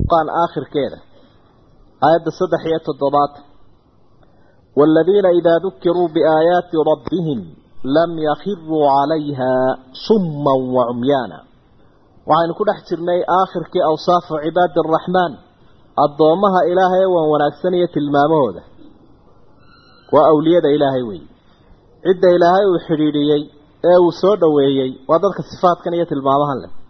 furqaan aakhirkeeda aayadda saddex iyo toddobaad waaladiina idaa dukiruu biaayaati rabbihim lam yakhiruu calayha summan wa cumyaana waxaynu ku dhex jirnay aakhirkii awsaafu cibaadi araxmaan addoommaha ilaahay ee waan wanaagsan iyo tilmaamahooda waa awliyada ilaahay weeye cidda ilaahay uu xidhiidhiyey ee uu soo dhoweeyey waa dadka sifaadkan iyo tilmaamahan leh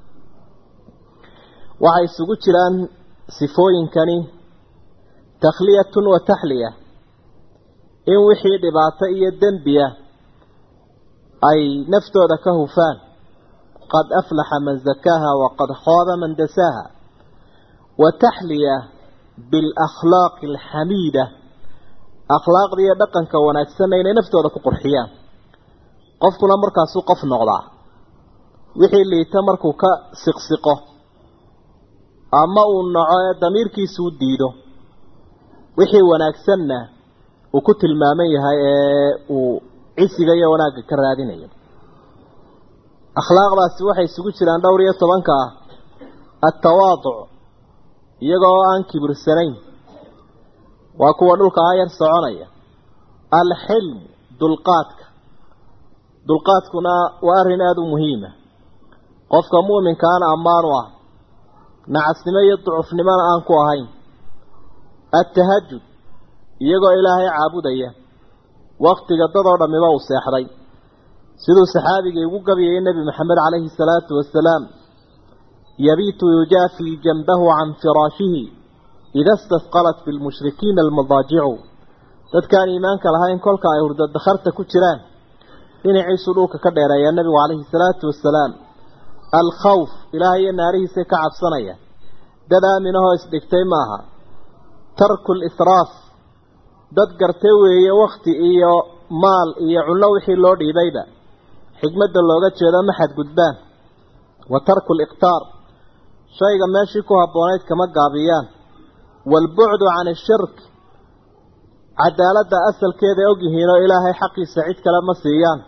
waxay isugu jiraan sifooyinkani takhliyatun wa taxliya in wixii dhibaato iyo dembiya ay naftooda ka hufaan qad aflaxa man zakaaha waqad khaaba man dasaaha wa taxliya bialakhlaaqi alxamiida akhlaaqda iyo dhaqanka wanaagsanna inay naftooda ku qurxiyaan qofkuna markaasuu qof noqdaa wixii liita markuu ka siqsiqo ama uu naco ee damiirkiisu u diido wixii wanaagsanna uu ku tilmaaman yahay ee uu cisiga iyo wanaagga ka raadinayo akhlaaqdaasi waxay isugu jiraan dhowr iyo tobanka ah altawaaduc iyagoo aan kibirsanayn waa kuwa dhulka ayar soconaya alxilm dulqaadka dulqaadkuna waa arrin aada u muhiima qofka mu'minkaana ammaan u ah nacasnimo iyo ducufnimona aan ku ahayn altahajud iyagoo ilaahay caabudaya waktiga dadoo dhammiba uu seexday siduu saxaabigii ugu gabiyayay nebi maxamed calayhi salaatu wasalaam yabiitu yujaafii janbahu can firaashihi ida istafqalat bilmushrikiina almadaajicu dadkaan iimaanka lahayn kolka ay hurdadakharta ku jiraan dhinaciisuu dhulka ka dheereeyaa nebigu calayhi salaatu wasalaam alkhawf ilaahay iyo naarihiisay ka cabsanaya dad aaminahoo isdhigtay maaha tarku lisraaf dad gartay weeye wakti iyo maal iyo cunno wixii loo dhiibayba xikmadda looga jeedo ma xadgudbaan wa tarku liqtaar shayga meeshii ku habboonayd kama gaabiyaan waalbucdu can ashirk cadaaladda asalkeeda ogyihiin oo ilaahay xaqiisa cid kale ma siiyaan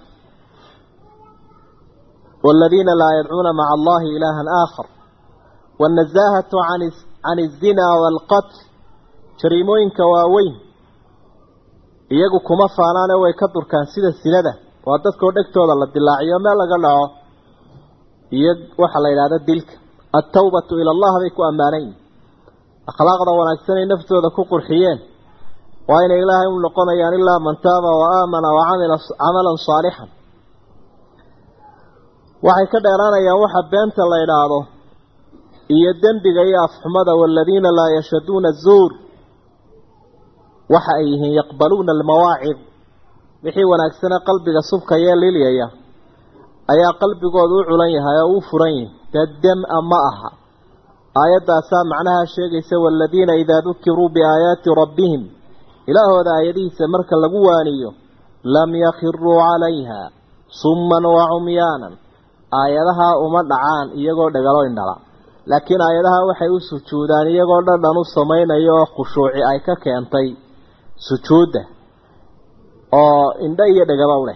waaladiina laa yadcuuna maca allahi ilaahan aakhar waannasaahatu can alzinaa waalqatl jariimooyinka waaweyn iyagu kuma faanaane way ka durkaan sida sinada waa dadkoo dhegtooda la dilaaciyo meel laga dhaco iyo waxaa la yidhahda dilka altawbatu ila allah bay ku ammaanayn akhlaaqda wanaagsanay naftooda ku qurxiyeen waa inay ilaahay u noqonayaan ilaa man taaba wa aamana wa camila camalan saalixan waxay ka dheeraanayaan waxa beenta la idhaahdo iyo dembiga iyo afxumada waaladiina laa yashaduuna zuur waxa ay yihiin yaqbaluuna almawaacid wixii wanaagsane qalbiga subkayee lilyaya ayaa qalbigooda u culan yahay oo u furan yihi dee dem-a ma aha aayaddaasaa macnaha sheegaysa waaladiina idaa dukiruu biaayaati rabbihim ilaahooda aayadihiisa marka lagu waaniyo lam yakhiruu calayha summan wa cumyaanan aayadahaa uma dhacaan iyagoo dhagalo indhala laakiin aayadaha waxay u sujuudaan iyagoo dhadhan u samaynayo oo khushuuci ay ka keentay sujuudda oo indho iyo dhagaba u leh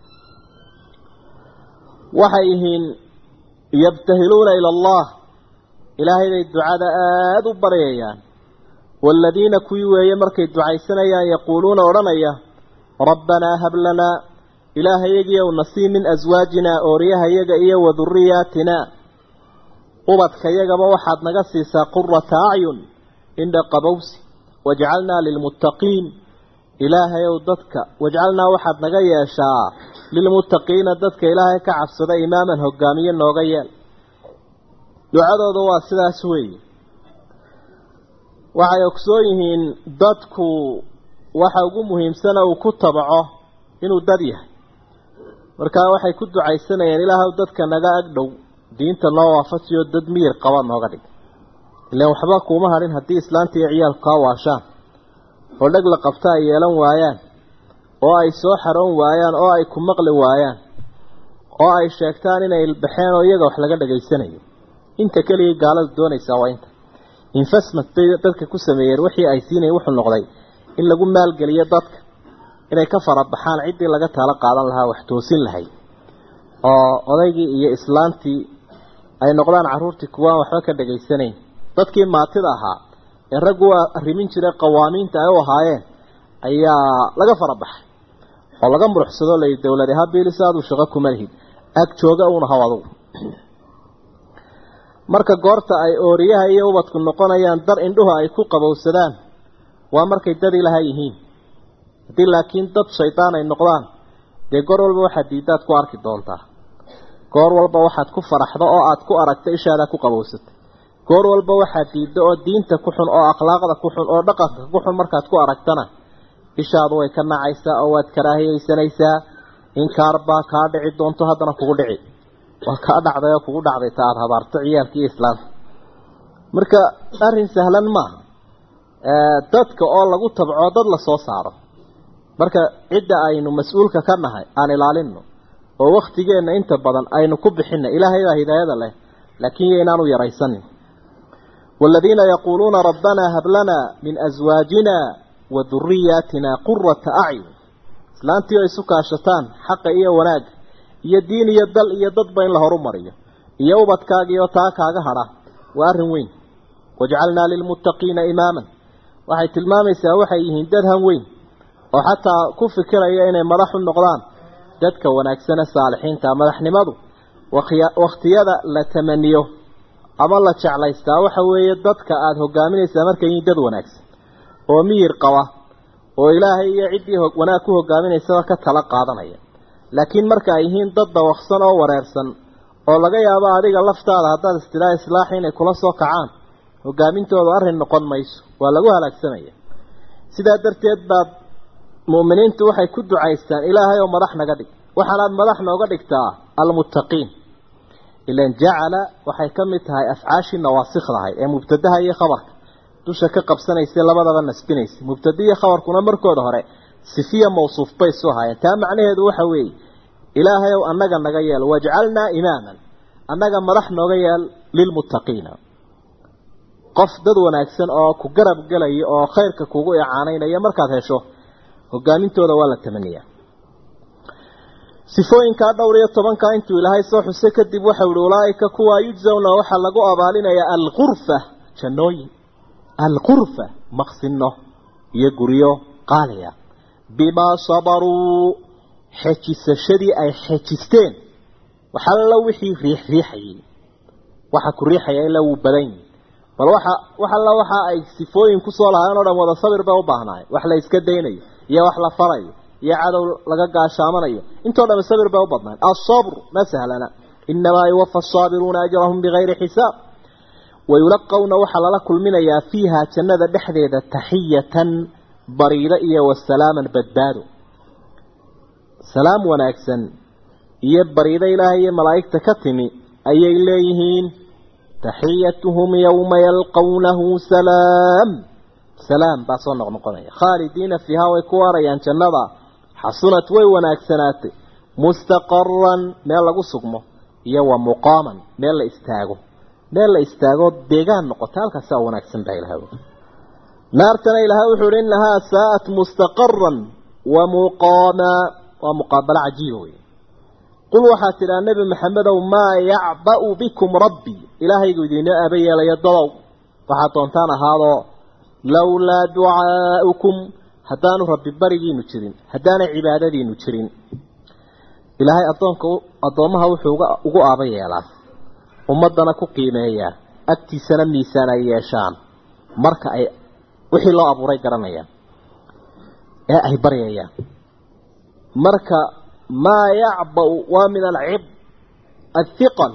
waxay yihiin yabtahiluuna ila allah ilaahay bay ducada aada u baryayaan waaladiina kuwii weeye markay ducaysanayaan yaquuluuna odhanaya rabbanaa hab lanaa ilaahayagiiyow nasii min aswaajinaa ooryahayaga iyo wa duriyaatinaa ubadkayagaba waxaad naga siisaa qurata acyun indha qabowsi wajcalnaa lilmuttaqiin ilaahayow dadka wajcalnaa waxaad naga yeeshaa lilmuttaqiina dadka ilaahay ka cabsada imaaman hogaamiye nooga yeel ducadooda waa sidaas weeye waxay ogsoon yihiin dadku waxa ugu muhiimsana uu ku tabaco inuu dad yahay markaa waxay ku ducaysanayeen ilaahow dadka naga agdhow diinta noo waafajiyo dad miyir qaba nooga dhig ilaan waxba kuuma hadhin haddii islaanta iyo ciyaalku kaa waashaan oo dheg la qabta ay yeelan waayaan oo ay soo xaroon waayaan oo ay ku maqli waayaan oo ay sheegtaan inay ilbaxeen oo iyaga wax laga dhegaysanayo inta keligii gaaladu doonaysaa waa inta infasmat bay dadka ku sameeyeen wixii ay siinayeen wuxuu noqday in lagu maalgeliyo dadka inay ka farabaxaan ciddii laga taalo qaadan lahaa wax toosin lahayd oo odaygii iyo islaantii ay noqdaan carruurtii kuwaan waxba ka dhegaysanayn dadkii maatida ahaa ee raggu arrimin jiray qawaamiinta ay u ahaayeen ayaa laga fara baxay oo laga muruxsado lay dowlad habiilisa aadu shaqo kuma lihid ag jooga uuna haw adugu marka goorta ay ooriyaha iyo ubadku noqonayaan dar indhuhu ay ku qabowsadaan waa markay dad ilaha yihiin haddii laakiin dad shaydaan ay noqdaan dee goor walba waxaad diiddaad ku arki doontaa goor walba waxaad ku faraxdo oo aad ku aragto ishaada ku qabowsatay goor walba waxaad diiddo oo diinta ku xun oo akhlaaqda ku xun oo dhaqanka ku xun markaad ku aragtana ishaadu way ka nacaysaa oo waad karaahiyeysanaysaa inkaar baa kaa dhici doonto haddana kugu dhici waa kaa dhacday oo kugu dhacday ta aada habaarto ciyaalka iyo islaamka marka arrin sahlan maaha dadka oo lagu tabco dad la soo saaro marka cidda aynu mas-uulka ka nahay aan ilaalino oo waktigeenna inta badan aynu ku bixina ilaahay baa hidaayada leh laakiin yo inaanu yaraysanin والذين يقولون ربنا هب لنا من أزواجنا وذرياتنا قرة أعين islaantii ay isu kaashataan xaqa iyo wanaag iyo diin iyo dal iyo dadba in la horumariyo iyo ubadkaaga iyo taa kaaga hadha waa arrin weyn wajcalnaa lilmuttaqiina imaaman waxay tilmaamaysaa waxay yihiin dad han weyn oo xataa ku fikiraya inay madaxu noqdaan dadka wanaagsane saalixiinta madaxnimadu wakhtiyada la tamaniyo ama la jeclaystaa waxa weeye dadka aada hogaaminaysaa markay yihiin dad wanaagsan oo miyir qaba oo ilaahay iyo ciddii wanaag ku hogaaminaysaba ka tala qaadanaya laakiin marka ay yihiin dad dawaqsan oo wareersan oo laga yaabo adiga laftaada haddaad istidhaa islaaxi inay kula soo kacaan hogaamintooda arrin noqon mayso waa lagu halaagsamaya sidaa darteed baad mu'miniintu waxay ku ducaystaan ilaahay oo madax naga dhig waxaanaad madax nooga dhigtaa almuttaqiin ilan jacala waxay ka mid tahay afcaashii nawaasikdahay ee mubtadaha iyo khabarka dusha ka qabsanaysa labadaba nasbinaysa mubtada iyo khabarkuna markooda hore sifiya mawsuuf bay soo haayeen taa macnaheedu waxa weeye ilaahay ow annaga naga yeel wajcalnaa imaaman annaga madax nooga yeel lilmuttaqiina qof dad wanaagsan oo ku garab gelaya oo khayrka kugu icaanaynaya markaad hesho hogaamintooda waa la tamaniyaa sifooyinkaa dhowr iyo tobankaa intuu ilaahay soo xusay kadib waxau ihi ulaaika kuwaa yujzawna waxaa lagu abaalinayaa alqurfa jannooyin alqurfa maqsino iyo guryo qaaliya bimaa sabaruu xejisashadii ay xejisteen waxalla wixii riixriixayay waxa ku riixaya ilaa wuu badan yihi bal waxa wax alla waxa ay sifooyin kusoo lahaayeen o dhan wada sabir bay u baahnaayeen wax la iska daynayo iyo wax la farayo iyo cadow laga gaashaamanayo intoo dhan sabir bay u badnaan asabr ma sahlana inamaa yuwafa asaabiruuna ajrahum bigayri xisaab wayulaqawna waxaa lala kulminayaa fiiha jannada dhexdeeda taxiyatan bariiro iyo wasalaaman badbaado salaam wanaagsan iyo bariido ilaahay iyo malaa'igta ka timi ayay leeyihiin taxiyatuhum yowma yalqawnahu salaam salaam baa soo noqnoqonaya khaalidiina fiiha way ku waarayaan jannada xasunat way wanaagsanaatay mustaqaran meel lagu sugmo iyo wa muqaaman meel la istaago meel la istaago deegaan noqota halkaasaa wanaagsan baa ilahay naartana ilaahay wuxuu uhi innahaa saa'at mustaqaran wa muqaama waa muqaabalo cajiiba wey qul waxaad tidhaa nebi maxamedow maa yacba'u bikum rabbii ilaahaygu idiinoo aaba yeelayo dadow waxaad doontaan ahaadoo lowlaa ducaa'ukum haddaanu rabbi barigiinu jirin haddaanay cibaadadiinu jirin ilaahay addoonka addoommaha wuxuu ugu aaba yeelaa ummaddana ku qiimeeyaa agtiisana miisaan ay yeeshaan marka ay wixii loo abuuray garanayaan ee ay baryayaan marka maa yacba-u waa min alcib athiqal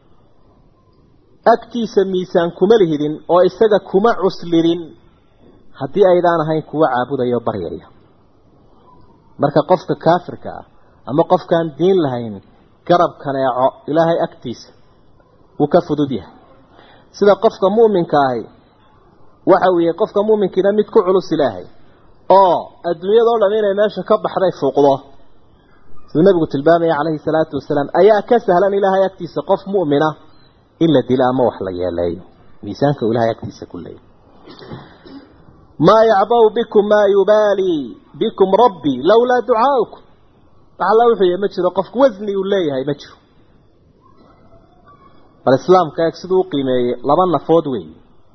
agtiisa miisaan kuma lihidin oo isaga kuma cuslidin haddii aydaan ahayn kuwa caabudayo baryaya marka qofka kaafirka ah ama qofkaan diin lahayn garab kaneeco ilaahay agtiisa wuu ka fudud yahay sida qofka mu'minka ahi waxa uu yahay qofka mu'minkiina mid ku culus ilaahay oo adduunyadao dham inay meesha ka baxday fuuqdo siduu nabigu tilmaamaya calayhi salaatu wasalaam ayaa ka sahlan ilaahay agtiisa qof mu'mina in la dilo ama wax la yeeleeyo miisaanka uu ilahay agtiisa ku leeyahy maa yacba'u bikum maa yubaalii bikum rabbii lowlaa ducaa'ukum waxalla wuxuu yahay ma jiro qofku wasni uu leeyahay ma jiro bal islaamka eeg siduu u qiimeeyey laba nafood weey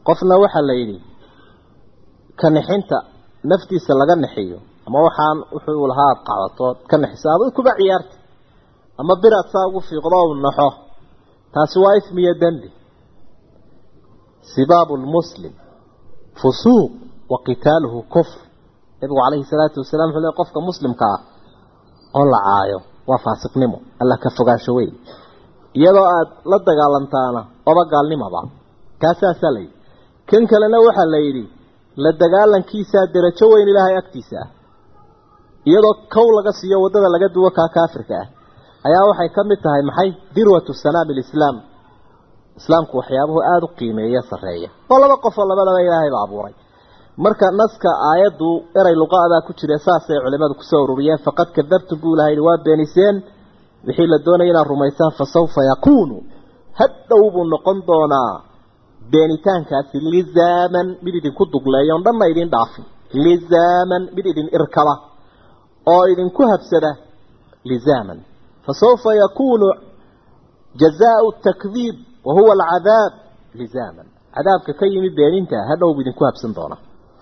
qofna waxaa la yidhi ka nixinta naftiisa laga nixiyo ama waxaan wuxuu lahaa aad qaadato ka nixiso adu kuba ciyaarta ama biraad saa ugu fiiqdo u naxo taasi waa ismiyo dembi sibaabu lmuslim fusuuq wa qitaaluhu kufr nabigu calayhi salaatu wasalaam wuxuu leey qofka muslimka ah oo la caayo waa faasiqnimo alla ka fogaansho wey iyadoo aad la dagaalantaana oba gaalnimaba kaasaasaa layidhi kan kalena waxaa la yidhi la dagaalankiisaa derajo weyn ilaahay agtiisa ah iyadoo kow laga siiyo waddada laga duwo kaa kaafirka ah ayaa waxay ka mid tahay maxay dirwatu sanaami lislaam islaamku waxyaabuhu aada u qiimeeya sarreeya oo laba qofoo labadaba ilaahayba abuuray marka naska aayaddu eray luqaadaa ku jira saasay culimadu kusoo ururiyeen faqad kadabtum buu ilaha yidhi waa beeniseen wixii la doonaya inaad rumaysaan fa sawfa yakuunu hadhow buu noqon doonaa beenitaankaasi lizaaman mid idinku dugleeya on dhanna idin dhaafin lizaaman mid idin irkaba oo idinku habsada lizaaman fa sawfa yakuunu jazaau takdiib wa huwa alcadaab lizaaman cadaabka ka yimi beeninta hadhow buu idinku habsan doonaa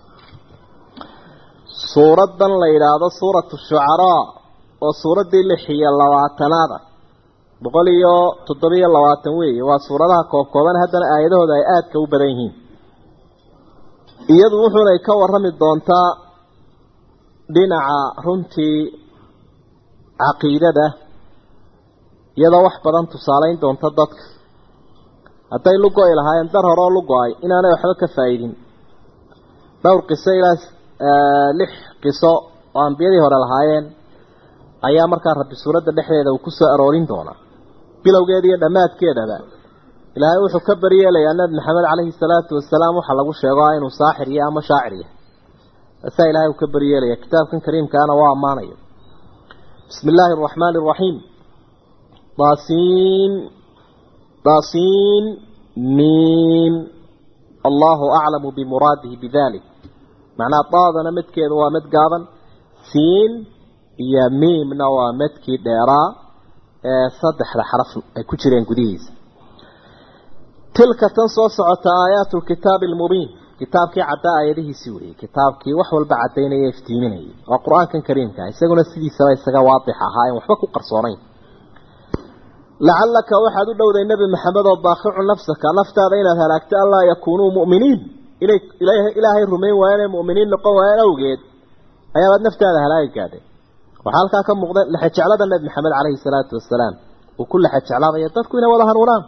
suuraddan la yidhaahdo suuratu shucaraa oo suuraddii lix iyo labaatanaada boqol iyo toddobiyo labaatan weeye waa suuradaha koobkooban haddana aayadahooda ay aadka u badan yihiin iyadu wuxuunay ka warrami doontaa dhinaca runtii caqiidada iyadoo wax badan tusaalayn doonta dadka hadday lugo-i lahaayeen dar horeo lugo-ay inaanay waxba ka faa-iidin dhowr qiso ilaa lix qiso oo ambiyadii hore lahaayeen ayaa markaa rabbi suuradda dhexdeeda uu ku soo aroorin doonaa bilowgeeda iyo dhammaadkeedaba ilaahay wuxuu ka baryeelayaa nabi maxamed caleyhi salaatu wasalaam waxaa lagu sheego inuu saaxir iyo ama shaacir yahay asaa ilaahay uu ka baryeelaya kitaabkan kariimkaana waa ammaanaya bismi illaahi araxmaani araxiim daasiin daasiin miim allahu aclamu bimuraadihi bidalik macnaa daadana midkeeda waa mid gaaban siin iyo miimna waa midkii dheeraa ee saddexda xaraf ay ku jireen gudihiisa tilka tan soo socota aayaatu lkitaabi almubiin kitaabkii caddaa aayadihiisii weeyey kitaabkii wax walba caddaynaya iftiiminayay waa qur-aankan kariimka isaguna sidiisaba isaga waadix ahaa en waxba ku qarsoonayn lacallaka waxaad u dhowday nebi maxamed oo baaqicu nafsaka naftaada inaad halaagto anlaa yakuunuu mu'miniin inay ilaahay rumayn waayeen ee mu'miniin noqon waayeen awgeed ayaabaad naftaada halaagi gaadhay waxaa halkaa ka muuqda lexejeclada nebi maxamed caleyhi salaatu wasalaam uu ku lexejeclaabaya dadku inay wada hanuunaan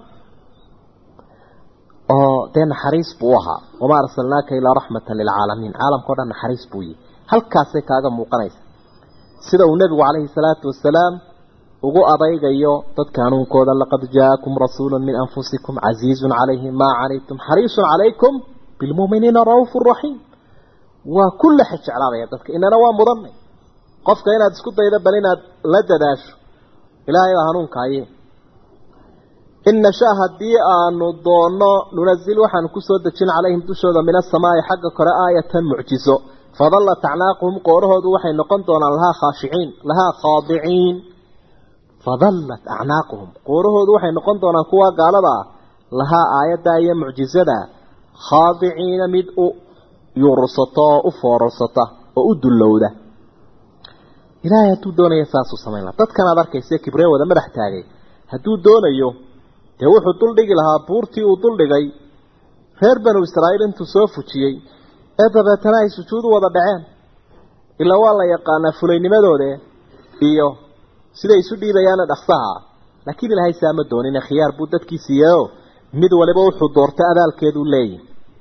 oo dee naxariis buu u ahaa wamaa arsalnaaka ilaa raxmatan lilcaalamiin caalamkao dhan naxariis buu yihi halkaasay kaaga muuqanaysa sida uu nebigu caleyhi salaatu wasalaam ugu adaygayo dadka hanuunkooda laqad jaakum rasuulu min anfusikum casiizun calayhi maa canaytum xariisun calaykum bilmuuminiina ra'uufu raxiim waa ku lexejeclaabaya dadka inana waa mudanay qofka inaad isku daydo bal inaad la dadaasho ilaahay baa hanuunkaaye in nashaa haddii aanu doonno nunazil waxaanu kusoo dejin calayhim dushooda min asamaa'i xagga kore aayatan mucjizo fadallat acnaaquhum qoorahoodu waxay noqon doonaan lahaa khaashiciin lahaa khaadiciin fadallat acnaaquhum qoorahoodu waxay noqon doonaan kuwa gaalada ah lahaa aayaddaa iyo mucjizada khaadiciina mid u yuursata oo u foorarsata oo u dullowda ilaahay hadduu doonaya saasuu samayn laha dadkan aad arkaysa kibree wada madax taagay hadduu doonayo dee wuxuu duldhigi lahaa buurtii uu duldhigay reer banu israa'iil intuu soo fujiyey ee dabeetana ay sujuud u wada dhaceen ilaa waa la yaqaanaa fulaynimadooda iyo siday isu dhiibayaana dhaqsaha laakiin ilaahay saama doonine khiyaar buu dadkii siiyeyoo mid waliba wuxuu doortay abaalkeeduu leeyahy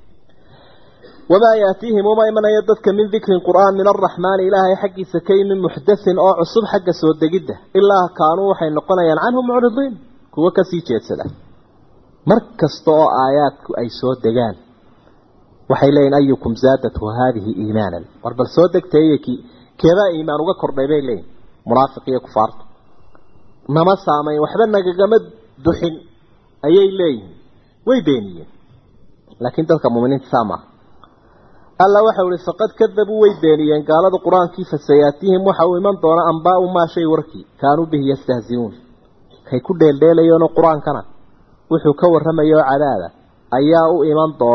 wamaa yaatiihim uma imanayo dadka min dikrin qur'aan min araxmaani ilaahay xaggiisa ka yimi muxdathin oo cusub xagga soo degidda ilaa kaanuu waxay noqonayaan canhu mucridiin kuwo kasii jeedsada mar kasta oo aayaadku ay soo degaan waxay leeyihin ayukum zaadathu haadihi iimaanan war bal soo degtaye keebaa iimaan uga kordhay bay leeyihin munaafiq iyo kufaarta nama saamayn waxba nagagama duxin ayay leeyihin way beeniyeen laakiin dadka muminiinta saa maaha alla waxau ihi faqad kadabuu way beeniyeen gaalada qur-aankii fasayaatihim waxa uu iman doona ambaau maa shay warkii kaanuu bihi yastahziuun kay ku dheeldheelayeenoo qur-aankana wuxuu ka warramayo cadaada ayaa u iman doona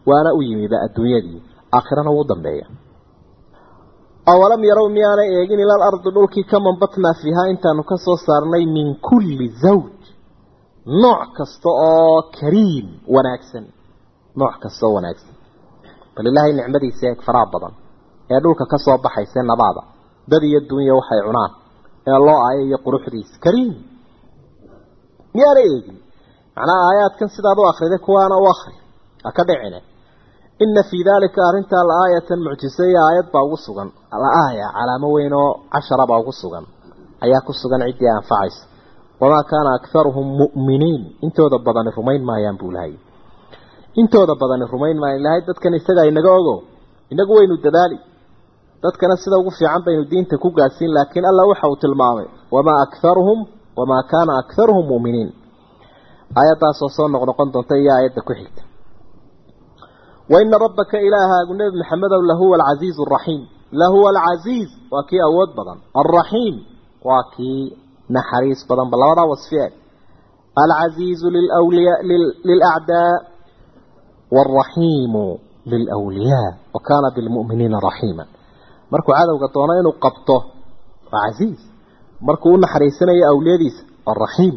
waana u yimiba adduunyadii aakhirana wuu dambeeya awalam yarow miyaanay eegin ilal ardi dhulkii ka mambatnaa fiihaa intaanu ka soo saarnay min kulli zawj nooc kasta oo kariim wanaagsan nooc kasta oo wanaagsan bal ilaahay nicmadiisa eeg faraha badan ee dhulka ka soo baxaysa nabaada dad iyo dunya waxay cunaan ee loo aayo iyo quruxdiisa kariim miyaana eegin macnaha aayaadkan sidaad u akriday kuwaana u akri ha ka dhicine ina fii dalika arrintaa la-aayatan mucjiso iyo aayad baa ugu sugan la-aaya calaamo weyn oo cashara baa ugu sugan ayaa ku sugan ciddii anfacaysa wamaa kaana akharuhum mu'miniin intooda badani rumayn maayaan buu lahay intooda badani rumayn maayaan ilahay dadkan isagaa inaga ogo inagu waynu dadaali dadkana sida ugu fiican baynu diinta ku gaadhsiin laakiin alla waxa uu tilmaamay wamaa akharuhum wamaa kaana akharuhum mu'miniin aayaddaasoo soo noqnoqon doonta iyo aayadda ku xigta waina rabbaka ilaahaagu nebi maxamedow lahuwa alcasiizu araxiim lahuwa alcasiiz waa kii awood badan alraxiim waa kii naxariis badanba labadaa wasfi eeg alcasiizu lilwliya lilacdaa waalraxiimu lilwliyaa wa kaana bilmu'miniina raxiima markuu cadowga doono inuu qabto waa casiiz markuu u naxariisanayo awliyadiisa waa raxiim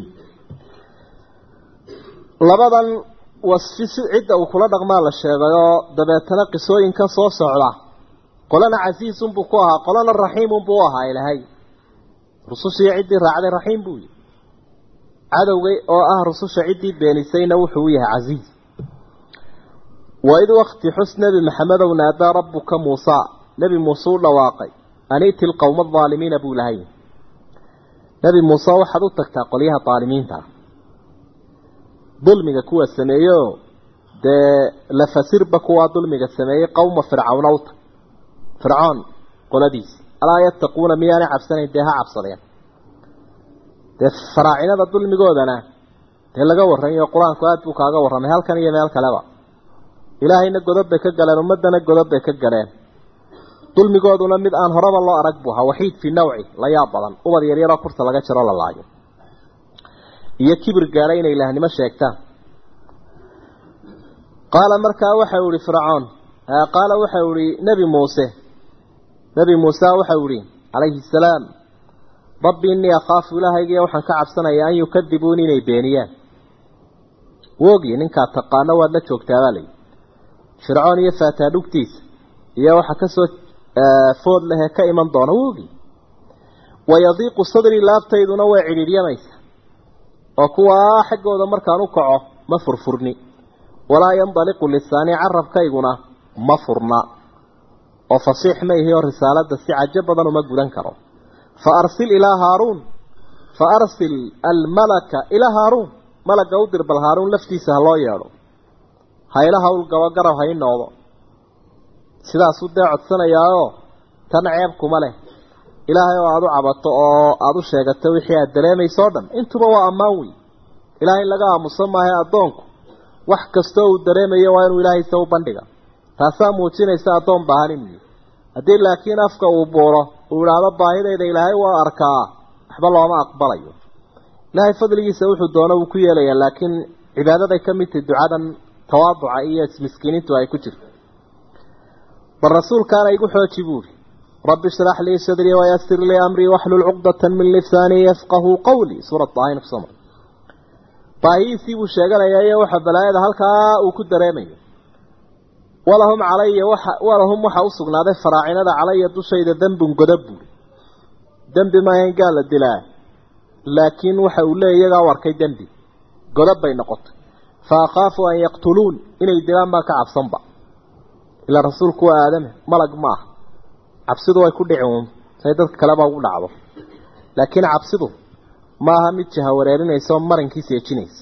labadan wasfi si cidda uu kula dhaqmaa la sheegayoo dabeetana qisooyinkan soo socda qolana casiisunbuu ku ahaa qolana raxiimunbuu u ahaa ilaahay rusushii ciddii raacday raxiim buu yihi cadowgay oo ah rususha ciddii beenisayna wuxuu u yahay casiiz waid wakti xus nebi maxamedow naadaa rabbuka muusaa nebi muuse u dhawaaqay ani'ti lqowma adaalimiina buu lahay nebi muuse waxaad u tagtaa qolyaha daalimiinta dulmiga kuwa sameeyeoo dee lafasirba kuwaa dulmiga sameeyey qowma fircawna u tag fircoon qoladiisi alaa yattaquuna miyaanay cabsanayn dee ha cabsadeen dee faraacinada dulmigoodana dee laga warramayo qur-aanku aada buu kaaga warramay halkan iyo meel kaleba ilaahayna godob bay ka galeen ummaddana godob bay ka galeen dulmigooduna mid aan horeba loo arag buu ahaa waxiid fii nawci la yaab badan ubad yaryaroo kurta laga jaro la laayo iyo kibir gaadha inay ilaahnimo sheegtaan qaala markaa waxau ihi fircoon qaala waxau ihi nebi muuse nebi muuse waxau ihi calayhi salaam rabbi innii akhaafu ilaahaygiiyo waxaan ka cabsanayaa an yukadibuuni inay beeniyaan woogii ninkaa taqaano waad la joogtaabaa layi fircoon iyo faataadhugtiisa iyo waxa kasoo food lehee ka iman doona woogii wayadiiqu sadrii laabtayduna way cidhiidhyamaysa oo kuwaa xaggooda markaan u kaco ma furfurni walaa yandaliqu lisaanii carabkayguna ma furna oo fasiix ma ihi oo risaaladda si cajo badan uma gudan karo fa arsil ilaa haaruun fa arsil almalaka ilaa haaruun malagga u dir bal haaruun laftiisa ha loo yeedho hayla hawl gabogaraw ha ii noqdo sidaasuu dee codsanayaayoo tan ceeb kuma leh ilaahay oo aada u cabato oo aada u sheegato wixii aada dareemayso o dhan intuba waa ammaan wey ilaahay laga aamuso maahay addoonku wax kastoo uu dareemayo waa inuu ilaahay se u bandhiga taasaa muujinaysa addoon baahan inuu yihi haddii laakiin afka uu buuro uu idhaahdo baahidayda ilaahay waa arkaa waxba looma aqbalayo ilaahay fadligiisa wuxuu doono wuu ku yeelayaa laakiin cibaadaday ka mid tahay ducadan tawaaduca iyo miskiiniintu ay ku jirto bal rasuulkaana igu xooji buuri rabbi ishrax lii sadrii wayasir lii amrii waxlul cuqdatan min lisaanii yafqahuu qawlii suurat daahin kusoma baahihiisii buu sheeganayaa iyo waxa balaayada halkaa uu ku dareemayo walahum calaya waxa walahum waxa u sugnaaday faraacinada calaya dushayda dembun godob buuri dembi maahayn gaal la dilaa laakiin waxa uu leeya iyagaa u arkay dembi godob bay noqotay fa akhaafu an yaqtuluun inay dilaan baan ka cabsanba ilaa rasuulku waa aadame malag ma ah cabsidu way ku dhici uun say dadka kaleba ugu dhacdo laakiin cabsidu maaha mid jaha wareerinaysa oo marankii seejinaysa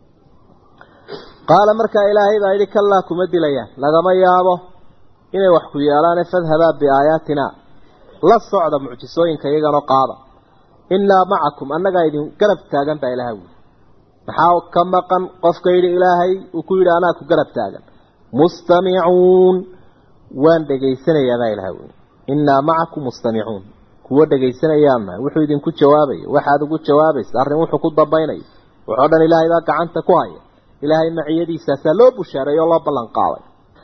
qaala markaa ilaahay baa yidhi kallaa kuma dilayaan lagama yaabo inay wax ku yeelaane fadhabaa biaayaatina la socda mucjisooyinka iyaganoo qaada innaa macakum annagaa idin garab taagan baa ilaha wuli maxaa ka maqan qofka yidhi ilaahay uu ku yidhi anaa ku garab taagan mustamicuun waan dhegaysanayaa baa ilaha wuli innaa macakum mustamicuun kuwo dhegaysanayaanna wuxuu idinku jawaabaya waxaad ugu jawaabaysa arrin wuxuu ku dambaynaya wuxoo dhan ilaahay baa gacanta ku haya ilaahay maciyadiisaasaa loo bushaareeyo oo loo ballan qaaday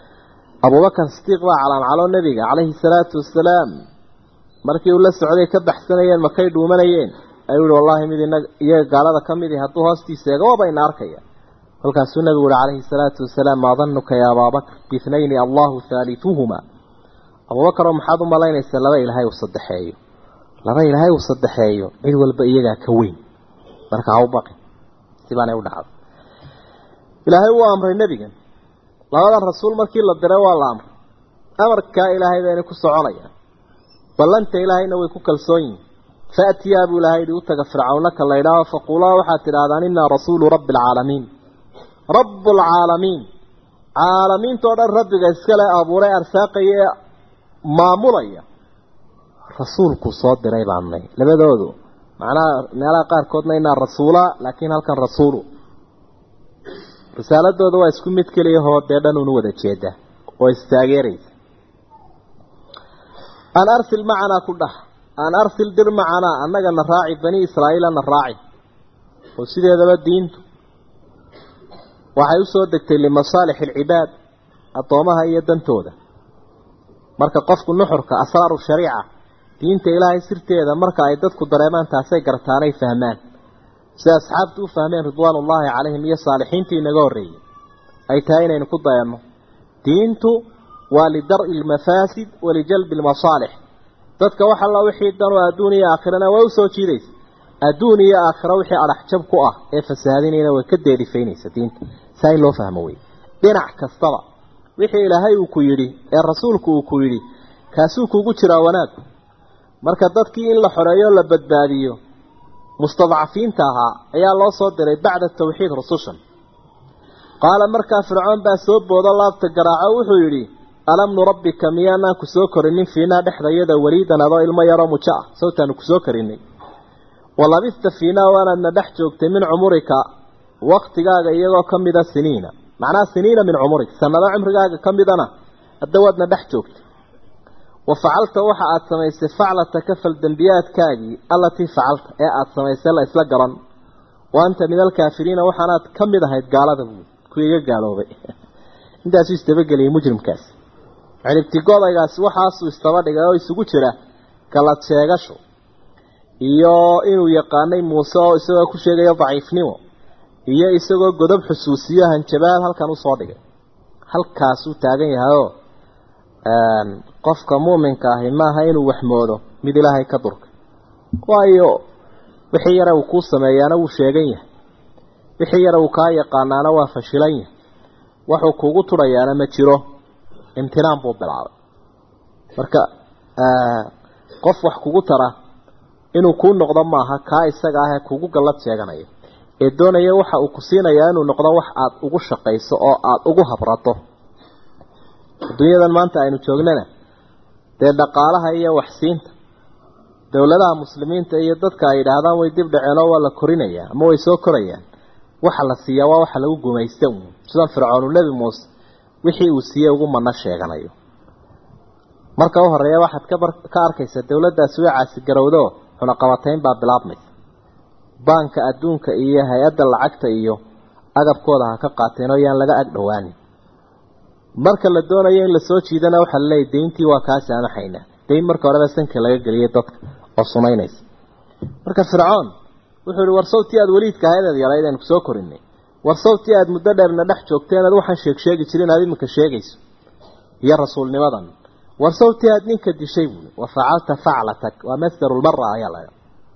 abubakar sidiiq baa calaamcaloo nebiga calayhi salaatu wasalaam markii uu la socday ka baxsanayeen makay dhuumanayeen ayuu yihi wallaahi mid inaga iyaga gaalada ka midi hadduu hoostiisa eego waaba ina arkaya kolkaasuu nebigu uhi calayhi salaatu wasalaam maa danuka ya abaabakr biithnayni allahu haaliuhuma abubakar oo maxaad u malaynaysaa laba ilaahay uu saddexeeyo laba ilaahay uu saddexeeyo cid walba iyagaa ka weyn marka ha u baqin sibaanay u dhacday ilaahay wuu amray nebigan labadan rasuul markii la diray waa la amray amarkaa ilaahay bayna ku soconayaan ballanta ilaahayna way ku kalsoon yihin faatiyaa buu ilahay yihi u taga fircawnaka la ydhaaho faquulaa waxaad tidhahdaan inaa rasuulu rabbi alcaalamiin rabu alcaalamiin caalamiintao dhan rabbiga iskale abuuray arsaaqaya ee maamulaya rasuulku soo diray baannay labadoodu macnaha meelaha qaarkoodna inaa rasuula laakiin halkan rasuulu risaaladooda waa isku mid keliyahoo dee dhan una wada jeeda oo istaageeraysa an arsil macanaa ku dhah an arsil dir macanaa annagana raaci bani israa'iilana raaci oo sideedaba diintu waxay u soo degtay limasaalix alcibaad addoomaha iyo dantooda marka qofku nuxurka asraaru shariica diinta ilaahay sirteeda marka ay dadku dareemaan taasay gartaanay fahmaan sida asxaabtu u fahmeen ridwaanullaahi calayhim iyo saalixiintii inaga horreeyey ay tahay inaynu ku dayanno diintu waa lidar-i almafaasid walijalbi almasaalix dadka wax alla wixii danu adduun iyo aakhirana waa usoo jiidaysa adduun iyo aakhira wixii adhaxjab ku ah ee fasahaadinayna way ka deerifaynaysa diinta saa in loo fahmo wey dhinac kastaba wixii ilaahay uu ku yidhi ee rasuulku uu ku yidhi kaasuu kugu jiraa wanaagku marka dadkii in la xoreeyo la badbaadiyo mustadcafiinta ahaa ayaa loo soo diray bacda tawxiid rusushan qaala markaa fircoon baa soo boodo laabta garaaco wuxuu yidhi alam nurabbika miyaanaan ku soo korinin fiinaa dhexdayada weliidan adoo ilmo yaroo mujo ah sawtaanu ku soo korinay walabista fiinaa waanaadna dhex joogtay min cumurika waktigaaga iyagoo ka mida siniina macnaha siniina min cumurik sanado cumrigaaga ka midana hadda waadna dhex joogtay wa facalta waxa aada samaysay faclataka faldembiyaadkaagii allatii facalta ee aada samaysay la isla garan wa anta min alkaafiriina waxaanaad ka mid ahayd gaalada buud kuwii iga gaaloobay intaasuu istabageliyay mujrimkaasi ciribtigodaygaasi waxaasuu istaba dhigay oo isugu jira galad sheegasho iyo inuu yaqaanay muuse oo isagoo ku sheegaya daciifnimo iyo isagoo godob xusuusiyo hanjabaad halkan usoo dhigay halkaasuu taagan yahayoo qofka muuminka ahi maaha inuu waxmoodo mid ilaahay ka durka waayo wixii yare uu kuu sameeyaana wuu sheegan yahay wixii yare uu kaa yaqaanaana waa fashilan yahay waxuu kuugu tudhayaana ma jiro imtinaan buu bilaabay marka qof wax kugu tara inuu kuu noqdo maaha kaa isaga ah ee kugu gallad sheeganaya ee doonaya waxa uu ku siinayaa inuu noqdo wax aada ugu shaqayso oo aada ugu habrato adduunyadan maanta aynu joognana dee dhaqaalaha iyo waxsiinta dowladaha muslimiinta iyo dadka ay yidhaahdaan way dib dhaceenoo waa la korinayaa ama way soo korayaan waxa la siiyaa waa waxa lagu gumaysta uun sidan fircoonu nebi muuse wixii uu siiyey ugu mana sheeganayo marka u horeeya waxaad kabar ka arkaysa dowladdaasi way caasigarowdo cunaqabatayn baa bilaabmaysa baanka adduunka iyo hay-adda lacagta iyo agabkooda ha ka qaateen oo yaan laga ag dhowaanin marka la doonayo in lasoo jiidana waxaa laleeyahy deyntii waa kaa saamaxaynaa dayn marka horeba sanka laga geliyay dadka oo sumaynaysa marka fircoon wuxuu yihi war sawtii aada weliidka ahayd aad yarayd aynu kusoo korinay war sawtii aada muddo dheerna dhex joogtay inaad waxaan sheeg sheegi jirin aad iminka sheegayso iyo rasuulnimadan war sawtii aada ninka dishay buui wa facalta faclatak waa masdarulmara ayaa la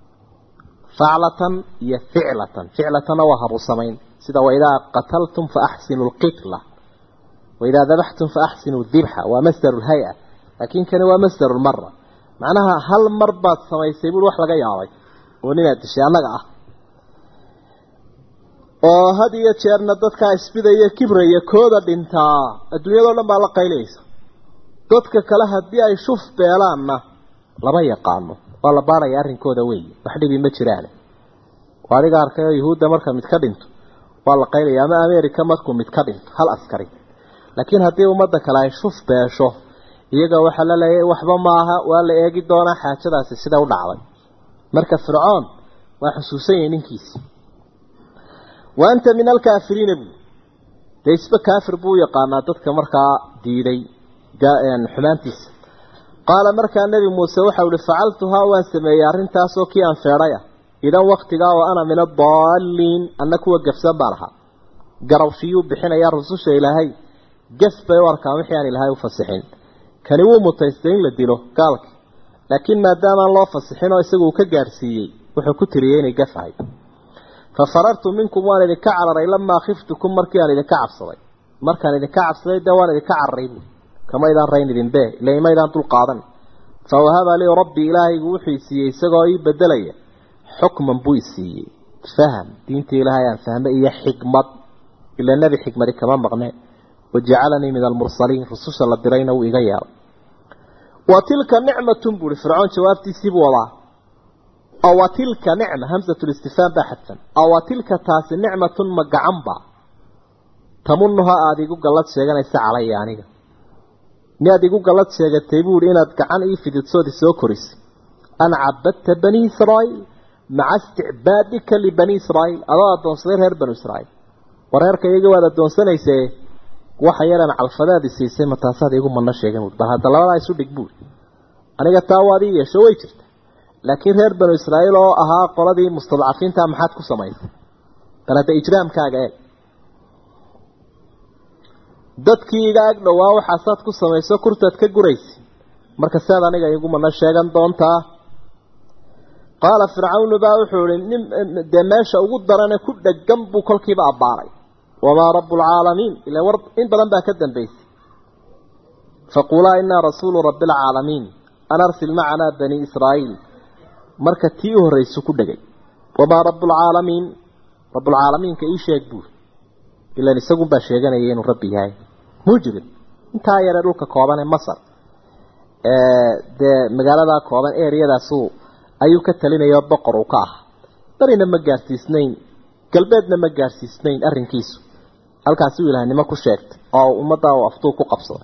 faclatan iyo ficlatan ficlatanna waa habu samayn sida waidaa qataltum fa axsinu lqitla waidaa dabaxtum fa axsinu dibxa waa masdaru lhay-a laakiin kani waa masdaru lmara macnaha hal mar baad samaysay buui wax laga yaabay oo ninaad dishay annaga ah oo had iyo jeerna dadkaa isbidaya kibraya kooda dhintaa adduunyadao dhan baa la qaylaysa dadka kale haddii ay shuf beelaanna lama yaqaano waa la baaraya arrinkooda wey wax dhibi ma jiraan adiga arkay oo yuhuudda marka mid ka dhinto waa la qaylaya ama america markuu mid ka dhinto hal askari laakiin haddii ummadda kale ay shuf beesho iyaga waxaa la leeyahay waxba maaha waa la eegi doonaa xaajadaasi sida u dhacday marka fircoon waa xusuusan yahay ninkiisi wa anta min alkaafiriina buu dee isba kaafir buu u yaqaanaa dadka markaa diiday xumaantiisa qaala markaa nebi muuse waxau ihi facaltuhaa waan sameeyey arrintaasoo kii aan feedhay ah idan waktigaa oo ana min adaalliin anna kuwa gafsan baan ahaa garawshiyuu bixinayaa rususha ilaahay gaf bay u arkaan wixii aan ilaahay u fasixin kani wuu mutaystay in la dilo gaalki laakiin maadaamaan loo fasixin oo isagu uu ka gaadhsiiyey wuxuu ku tiriyey inay gafahay fa farartu minkum waan idinka cararay lamaa khiftukum markii aan idinka cabsaday markaan idinka cabsaday dee waan idinka cararay buui kamaydaan rayn idinbe ila imaydaan dul qaadan fa wahaba lii rabbii ilaahaygu wuxuu isiiyey isagoo ii bedelaya xukman buu isiiyey faham diinta ilaahay aan fahme iyo xikmad ila nebi xikmadi kama maqne wajacalanii min almursaliin rususha la dirayna wuu iga yeelay wa tilka nicmatun buuhi fircoon jawaabtiisii buu wadaa awa tilka nicma hamsatulistifhaam baa xadfan awa tilka taasi nicmatun ma gacanba tamunuha aada igu gallad sheeganaysa calaya aniga miyaad igu gallad sheegatay buuhi inaad gacan ii fididsoodi soo korisay an cabadta bani israa'iil maca isticbaadika libani israa'iil adoo addoonsaday reer banu israa'iil wareerka iyaga waad addoonsanaysee waxa yaran calfadaadi siisay ma taasaad igu manno sheegan buui bal hadda labadaa isu dhig buuri aniga taa waad ii yeesho way jirta laakiin reer banu israa'iil oo ahaa qoladii mustadcafiinta maxaad ku samaysay bal hadda ijraamkaaga eeg dadkii iga ag dhowaa waxaasaad ku samayso kurtaad ka guraysa marka siaad aniga igu manno sheegan doontaa qaala fircawnu baa wuxuu ihi nin dee meesha ugu darane ku dhegan buu kolkiiba abbaaray wamaa rabu lcaalamiin ila war in badan baa ka dambaysay faquulaa inaa rasuulu rabbi alcaalamiin an arsil macanaa bani israa'iil marka tii u horraysu ku dhegay wamaa rabbulcaalamiin rabbulcaalamiinka ii sheeg buur ilan isagunbaa sheeganaya inuu rabbi yahay mujrim intaa yaree dhulka kooban ee masar dee magaaladaa kooban ereyadaasu ayuu ka talinayao boqor uu ka ah barina ma gaarsiisnayn galbeedna ma gaarsiisnayn arrinkiisu halkaasi uu ilahnimo ku sheegtay oo ummadda uu aftuu ku qabsaday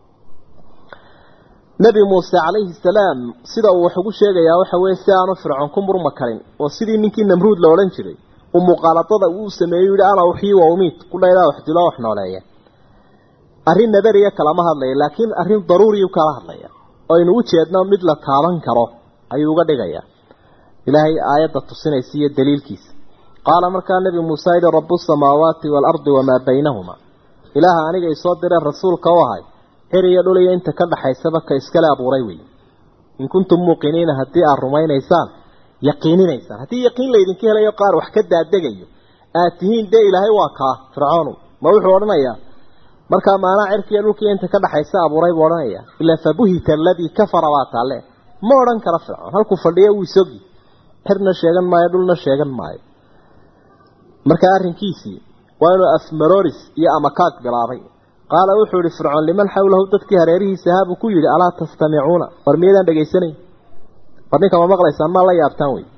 nebi muuse calayhi salaam sida uu wax ugu sheegayaa waxa weeye si aanu fircoon ku murma karin oo sidii ninkii namruud la odhan jiray uu muuqaaladada uu sameeyey yihi ana uxii wa umiit kudhaydaa wax dilo wax nooleeya arrin nadariya kalama hadlaya laakiin arrin daruuriyu kala hadlaya oo aynu u jeedno mid la taaban karo ayuu uga dhigayaa ilaahay aayadda tusinaysa iyo daliilkiisa qaala markaa nebi muuse yihi rabu samaawaati waalardi wamaa baynahuma ilaaha aniga isoo direen rasuulka u ahay xir iyo dhul iyo inta ka dhaxaysaba ka iskale abuuray wey in kuntum muuqiniina haddii aad rumaynaysaan yaqiininaysaan haddii yaqiin laydinka helayo qaar wax ka daadegayo aad tihiin dee ilaahay waa kaa fircoonu ma wuxuu odhanayaa markaa maanaa cirkiiyo dhulkiiyo inta ka dhaxaysa abuuray buu odhanaya ilaa fabuhita aladii kafara baa taale ma odhan karo fircoon halkuu fadhiyo wuu isogi xirna sheegan maayo dhulna sheegan maayo markaa arrinkiisii waa inuu afmaroris iyo amakaag bilaabay qaala wuxuu yihi fircoon liman xawlahu dadkii hareerihiisa ahaa buu ku yidhi alaa tastamicuuna war miyaydaan dhegaysanayn war ninka ma maqlaysaan maa la yaabtaan wey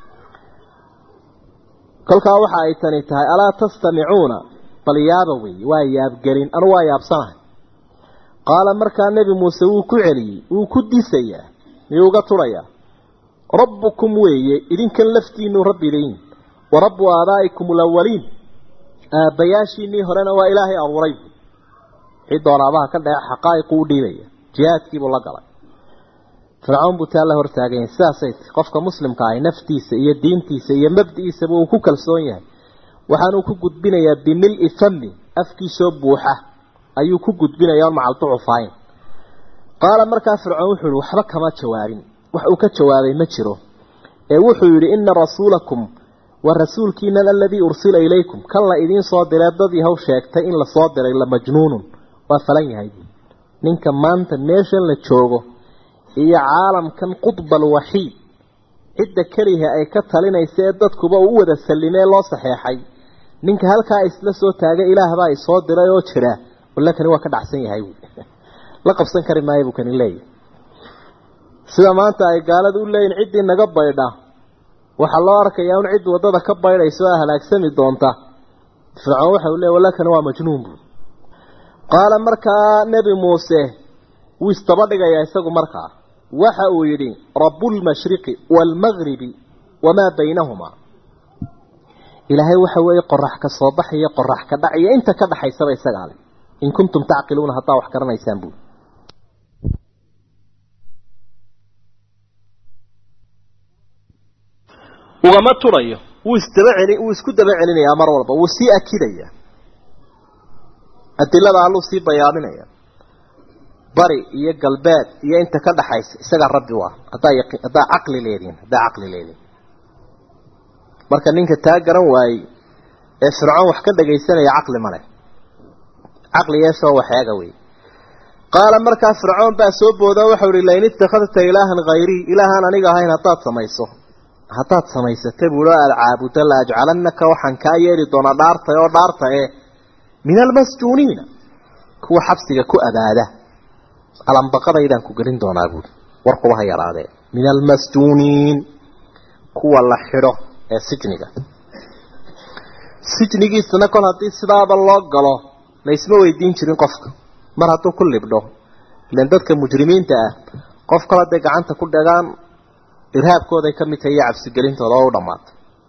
kolkaa waxa ay tani tahay alaa tastamicuuna bal yaaba wey waa yaabgelin anu waa yaabsanahay qaala markaa nebi muuse wuu ku celiyey wuu ku disayaa miyuu uga turayaa rabbukum weeye idinkan laftiinu rabbi idayin wa rabbu aabaa'ikum alawaliin aabbayaashiinii horena waa ilaahay abuuray wixii doonaabaha ka dhace xaqaa'iqu u dhiibaya jihaadkiibuu la galay fircoon buu taa la hortaaganya sidaasay ti qofka muslimka ahi naftiisa iyo diintiisa iyo mabdi'iisaba uu ku kalsoon yahay waxaanuu ku gudbinayaa bimil-i fami afkiisoo buuxa ayuu ku gudbinayaa on macalducufayn qaala markaa fircoon wuxuu yihi waxba kama jawaabin wax uu ka jawaabay ma jiro ee wuxuu yidhi ina rasuulakum wa rasuulkiinan aladii ursila ilaykum kan la idiin soo diree dad yahow sheegtay in lasoo diray la majnuunun waa falan yahay ninka maanta meeshan la joogo iyo caalamkan qudba alwaxiid cidda keliha ay ka talinaysa ee dadkuba uu u wada sallimee loo saxeexay ninka halkaa isla soo taagay ilaahbaa isoo diray oo jira walla kani waa ka dhacsan yahay la qabsan kari maayo buu kani leeyahy sida maanta ay gaalada u leeyihin ciddii naga baydha waxaa loo arkayaa un cid waddada ka baydhaysa oo halaagsami doonta fircoon waxa uu leey walla kani waa majnuun buu qaala markaa nebi muuse wuu istaba dhigayaa isagu markaa waxa uu yidhi rabbulmashriqi waalmagribi wamaa baynahumaa ilaahay waxa weeye qorax ka soo baxaya qorax ka dhac iyo inta ka dhaxaysaba isagaa leh in kuntum tacqiluuna haddaa wax garanaysaan buui ugama turayo wuu isdaba celi wuu isku daba celinayaa mar walba wuu sii akidaya adilada alluu sii bayaaminaya bari iyo galbeed iyo inta ka dhaxaysa isagaa rabbi u ah haddaa yaqi haddaa caqli leedihin haddaa caqli leedihin marka ninka taa garan waayey ee fircoon wax ka dhagaysanaya caqli male caqli yeeshoo waxeega wey qaala markaa fircoon baa soo booda waxau ihi lain ittakhadta ilaahan hayrii ilaahaan aniga ahayn haddaad samayso haddaad samaysata buulo aada caabudo la ajcalanaka waxaan kaa yeeli doonaa dhaartay oo dhaarta ee min almasjuuniina kuwa xabsiga ku abaada alambaqadaydaan ku gelin doonaa buuri warkuba ha yaraadee min almasjuuniin kuwa la xidho ee sijniga sijnigiisana kol haddii sidaaba loo galo laysma weydiin jirin qofka mar hadduu ku libdho ilan dadka mujrimiinta ah qof kale hadday gacanta ku dhagaan irhaabkooday ka mid tahay iyo cabsigelintooda oo u dhammaatay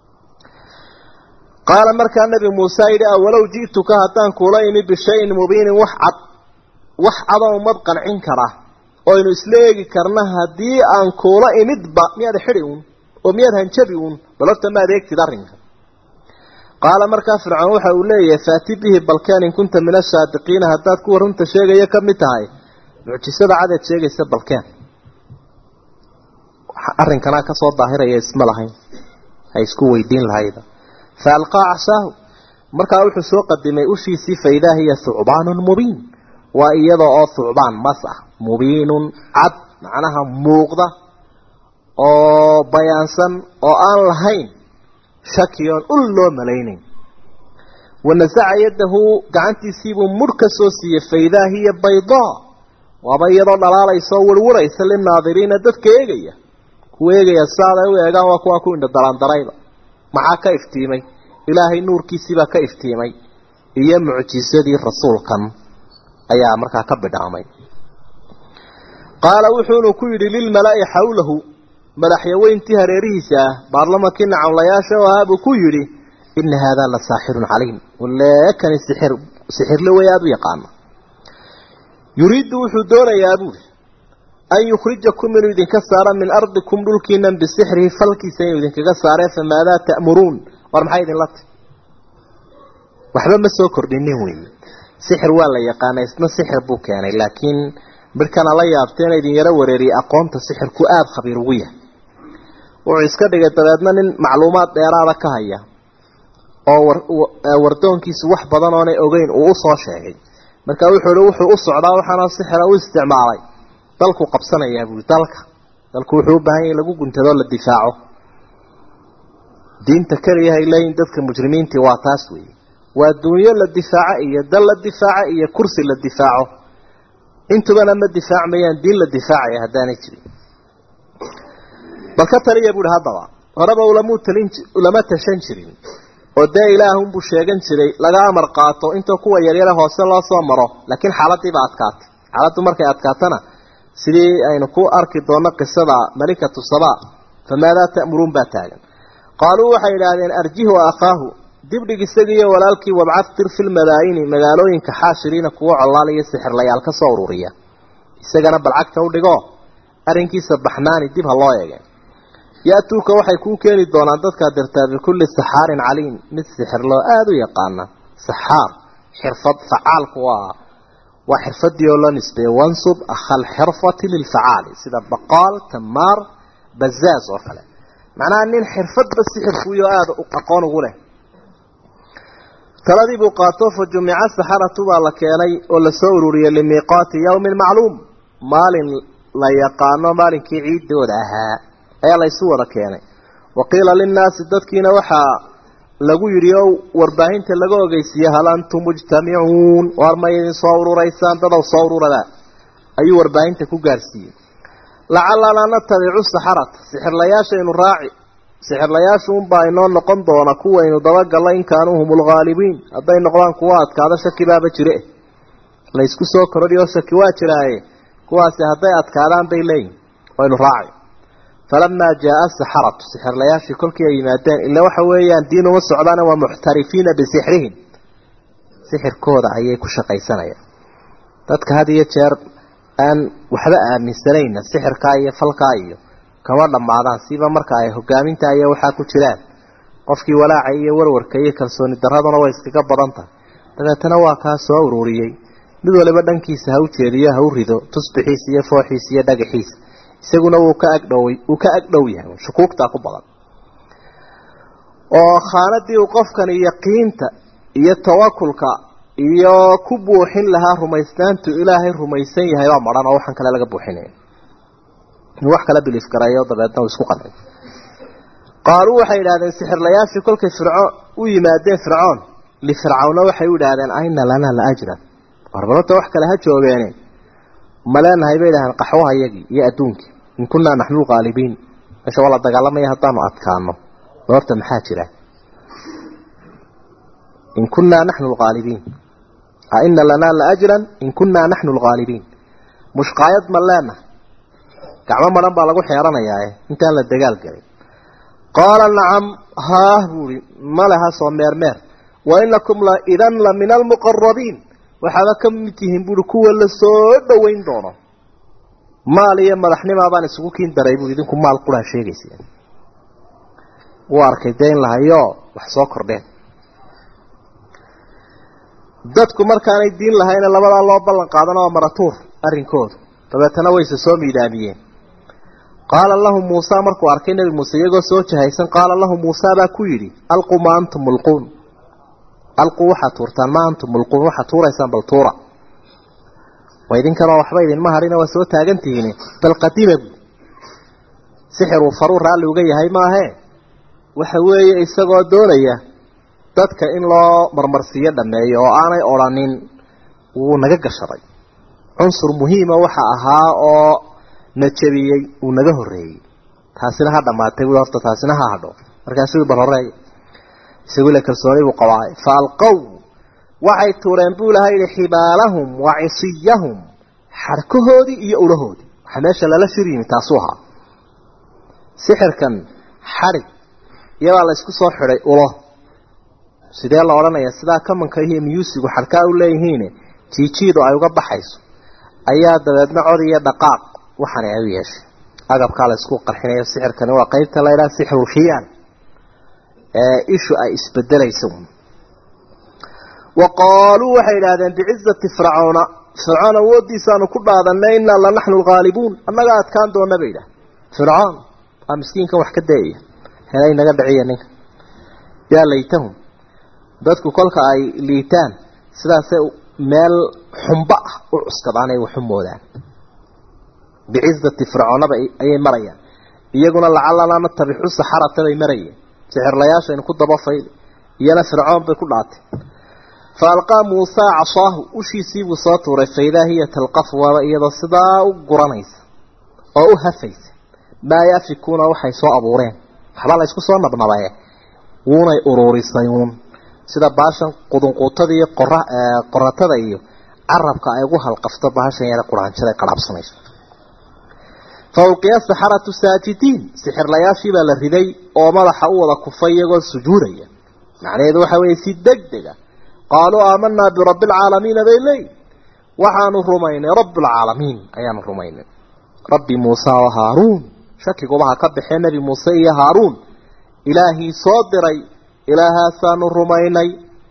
qaala markaa nabi muuse yidhi awalow ji'tuka haddaan kuula imi bishayin mubiinin wax cad wax cadoo umad qancin kara oynu isla eegi karna haddii aan kuula imidba miyaad xidhi uun oo miyaad hanjabi uun bal horta ma adeegtid arrinka qaala markaa fircoon waxa uu leeyahay faati bihi balkeen in kunta min asaadiqiina haddaad kuwa runta sheegaya ka mid tahay mucjisada cadeed sheegaysa balkeen arrinkanaa kasoo daahiraya isma lahayn ha isku weydiin lahayda fa alqaa casaahu markaa wuxuu soo qadimay ushiisii faidaa hiya thucbaanun mubiin waa iyada oo thucbaan mas ah mubiinun cad macnaha muuqda oo bayaansan oo aan lahayn shakiyoon ul loo malaynayn wanasaca yadahu gacantiisiibuu mudh ka soo siiyey faidaa hiya baydaa waaba iyadoo dhalaalaysaoo warwaraysa linaadiriina dadka eegaya kuwa eegaya saaday u eegaan waa kuwaa ku indha daraandarayba maxaa ka iftiimay ilaahay nuurkiisiibaa ka iftiimay iyo mucjisadii rasuulkan ayaa markaa ka bidhaamay qaala wuxuunu ku yidhi lilmalaa'i xawlahu madaxyaweyntii hareerihiisa ah baarlamankii nacawlayaasha oo ahaa buu ku yidhi ina haadaa la saaxirun caliim waleekani sixir sixirle way aada u yaqaana yuriiddu wuxuu doonayaa buuri an yukhrijakum inuu idinka saaro min ardikum dhulkiinan bisixrihi falkiisa inuu idinkaga saaree famaadaa ta'muruun war maxay idinla ti waxba ma soo kordhinin weeye sixir waa la yaqaana isna sixir buu keenay laakiin midhkana la yaabteena idin yaro wareeriyay aqoonta sixirku aada khabiir ugu yahay wuxuu iska dhigay dabeedna nin macluumaad dheeraada ka haya oo wardoonkiisu wax badan oonay ogeyn uu usoo sheegay marka wuxuu hi wuxuu u socdaa waxaana sixira u isticmaalay dalku qabsanayaa buui dalka dalku wuxuu u baahan yahay lagu guntadoo la difaaco diinta keliyahay leeyihin dadka mujrimiintii waa taas weeye waa dunyo la difaaco iyo dal la difaaco iyo kursi la difaaco intubana ma difaacmayaan diin la difaacaya haddaanay jirin bal ka taliya buuhi haddaba horeba ulamuu talin ulama tashan jirin oo dee ilaahunbuu sheegan jiray laga amar qaato intoo kuwa yaryare hoose loo soo maro laakiin xaaladiiba adkaatay xaaladdu markay adkaatana sidii aynu ku arki doonno qisada malikatu saba famaadaa ta'muruun baa taagan qaaluu waxay idhaahdeen arjihu akhaahu dibdhig isagiiyo walaalkii wabcad tir fi lmadaayini magaalooyinka xaashiriina kuwa colaal iyo sixirlayaal ka soo ururiya isagana balcagta u dhigo arrinkiisa baxnaani dib ha loo eege ya-tuuka waxay kuu keeni doonaan dadkaa dirtaa bikulli saxaarin caliim mid sixirloo aada u yaqaana saxaar xirfad facaalku waa waa xirfadii oo loo nisbeeye wansub akhal xirfati lilfacaali sida baqaal tamaar bazaaz oo kale macnaha nin xirfadba sixirkuiyo aada aqoon ugu leh taladii buu qaato fa jumica saxaratu baa la keenay oo lasoo ururiyey limiiqaati yawmin macluum maalin la yaqaano maalinkii ciidooda ahaa ayaa laysu wada keenay wa qiila linnaasi dadkiina waxaa lagu yidhi oo warbaahinta laga ogeysiiyey hal antum mujtamicuun waar ma idin soo ururaysaan dadaw soo ururada ayuu warbaahinta ku gaarsiiyey lacallanaa natabicu saxarata sixirlayaashaynu raaci sixirlayaashu unbaa inoo noqon doona kuwaynu dabagallo in kaanuu hum lghaalibiin hadday noqdaan kuwa adkaado shaki baaba jire laysku soo korodhi oo shaki waa jiraaye kuwaasi hadday adkaadaan bay leeyihin waynu raaci falamaa jaaa saxaratu sixirlayaashii kolkii ay yimaadeen ila waxa weeyaan diin uma socdaana waa muxtarifiina bisixrihim sixirkooda ayay ku shaqaysanayaan dadka had iyo jeer aan waxba aaminsanayna sixirkaa iyo falkaa iyo kama dhammaadaan siba marka ay hogaaminta iyo waxaa ku jiraan qofkii walaaca iyo warwarka iyo kalsooni daraduna way iskaga badan tahay dabeetana waa kaa soo ururiyey mid waliba dhankiisa ha u jeediyo ha u rido tusbixiisa iyo fooxiisa iyo dhagaxiisa isaguna wuu ka agdhow wuu ka agdhow yahay shukuugtaa ku badan oo khaanadii uu qofkani yaqiinta iyo tawakulka iyo ku buuxin lahaa rumaysnaantu ilaahay rumaysan yahay waa maran oo waxaan kale laga buuxinaya in wax kala biliif garayo dabeedna uu isku qancay qaaluu waxay idhahdeen sixirlayaashii kolkay fircoon u yimaadeen fircoon lifircawna waxay u idhaahdeen ayna lanaa la ajran warbalota wax kale ha joogeene ma leenahay bay idhahdeen qaxwaha iyagii iyo adduunkii in kunnaa naxnu lqaalibiin meesha waa la dagaalamaya haddaanu adkaano horta maxaa jira in kunnaa naxnu lqaalibiin aina lanaa la ajran in kunnaa naxnu lqaalibiin mushqaayad ma leenahay gacmo maran baa lagu xeeranayaa intaan la dagaal gelin qaala nacam haah buuhi maleha soo meermeer wa inakum la idan la min almuqarabiin waxaaba ka mid tihiin buuhi kuwa la soo dhoweyn doono maal iyo madaxnimaa baan isugu kiin daray buui idinku maal quraa sheegaysa wuu arkay dee in lahayo wax soo kordheen dadku markaanay diin lahayna labadaa loo ballan qaadana waa maratuur arrinkoodu dabeetana wayse soo miidaamiyeen qaala lahu muusa markuu arkay nebi muuse iyagoo soo jahaysan qaala lahu muusa baa ku yidhi alquu ma antum mulquun alquu waxaad tuurtaan ma antum mulquun waxaad tuuraysaan bal tuura wa idinkanoo waxba idinma hadhina waa soo taagantihiin bal qadima bu sixiruu faruu raalli uga yahay maahee waxa weeye isagoo doonaya dadka in loo marmarsiiyo dhameeyo oo aanay odrhanin wuu naga gashaday cunsur muhiima waxa ahaa oo na jabiyey uu naga horreeyey taasina ha dhammaatay bui horta taasina ha hadho markaasuu bal horeey isagu ile kalsooni buu qabaay fa alqow waxay tuureen buu laha yihi xibaalahum wa cisiyahum xarkahoodii iyo ulahoodii waxaa meesha lala shir yimi taasuu ahaa sixirkan xadhig iyabaa la isku soo xidhay ulo sidee la odhanaya sidaa kamanka iyo miyuusigu xadhkaa u leeyihiin jiijiidu ay uga baxayso ayaa dabeedna cod iyo dhaqaaq waxaana ay u yeeshay agabkaa la isku qarxinayo sixirkani waa qeybta la ydhaha sixrulkhiyaan ee ishu ay isbedelayso wa qaaluu waxay idhahdeen bicizati fircauna fircoon awooddiisaanu ku dhaadanay innaa la naxnu lghaalibuun annaga adkaan doona bay idhaah fircoon waa miskiinkan wax ka dayaya helay naga dhiciya ninka yaa laytahum dadku kolka ay liitaan sidaasay meel xumba ah u cuskadaan ay waxu moodaan bicizati fircoonaba ayay marayaan iyaguna lacalanaa natabixu saxarata bay marayeen sixirlayaashaynu ku dabafayl iyana fircoon bay ku dhaatay fa alqaa muusaa casaahu ushiisiibuu soo tuuray faidaa hiya talqafu waaba iyadoo sidaa u guranaysa oo u hafaysa maa yaafikuuna waxay soo abuureen waxbaa la isku soo nabnabaye wuunay uruurisay uun sida baashan qudunquutada iyo qora qoratada iyo carabka ay ugu halqafto baashan yare quraanjada ay qadhaabsanayso fa ulqiya saxaratu saajidiin sixirlayaashii baa la riday oo madaxa u wada kufay iyagoo sujuudaya macnaheedu waxa weeye si deg dega qaaluu aamanaa birabbi alcaalamiina bay leeyihin waxaanu rumaynay rabbilcaalamiin ayaanu rumaynay rabbi muuse oo haaruun shakiguba ha ka baxee nebi muuse iyo haaruun ilaahii soo diray ilaahaasaanu rumaynay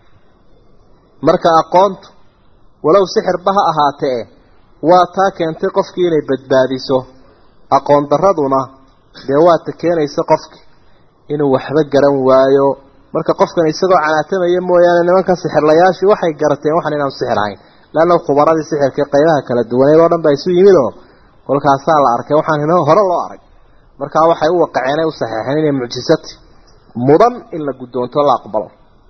marka aqoontu walow sixirba ha ahaatee waa taa keentay qofkii inay badbaadiso aqoon daraduna dee waata keenaysa qofki inuu waxba garan waayo marka qofkan isagoo canaatamaya mooyaane nimanka sixirlayaashii waxay garateen waxaan inaanu sixir ahayn leanna khubaradii sixirkii qaybaha kala duwaneed oo dhan baa isu yimid oo kolkaasaa la arkay waxaan hore loo arag markaa waxay u waqaceen ay u saxeexeen inay mucjisati mudan in la guddoonto la aqbalo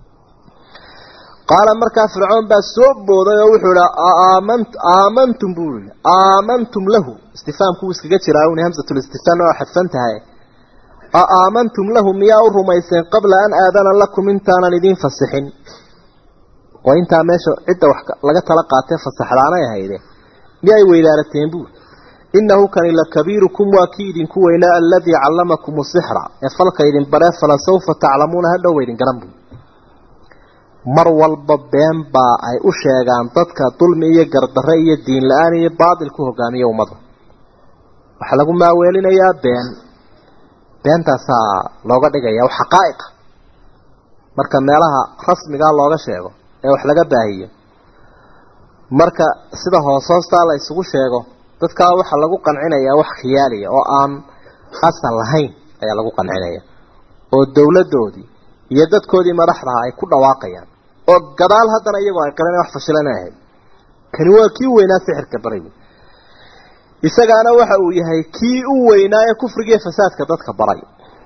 qaala markaa fircoon baa soo booday oo wuxuu ihi aamantum buu yihi aamantum lahu istifaamku wuu iskaga jiraa un hamsatulistifhaam oo xadfan tahay aamantum lahu miyaa u rumayseen qabla an aadana lakum intaanan idiin fasixin oo intaa meesha cidda wax laga tala qaatee fasaxdaanay ahayde miyay weydaarateen buuri inahu kani lakabiirukum waa kii idinku weynaa aladii callamakum sixra ee falka idin baree fala sawfa taclamuuna hadhow idin garan buuri mar walba been baa ay u sheegaan dadka dulmi iyo gardarre iyo diin la-aan iyo baatil ku hogaamiya ummada waxaa lagu maaweelinayaa been beentaasaa looga dhigaya wax xaqaa'iqa marka meelaha rasmigaa looga sheego ee wax laga baahiyo marka sida hoos hoostaa la isugu sheego dadkaa waxaa lagu qancinayaa wax khiyaaliya oo aan asal lahayn ayaa lagu qancinaya oo dowladdoodii iyo dadkoodii madaxdaha ay ku dhawaaqayaan oo gadaal haddana iyagoo ay qaleen wax fashilan ahayd kani waa kii weynaa sixirka barigu isagaana waxa uu yahay kii u weynaa ee kufrigiiyo fasaadka dadka baray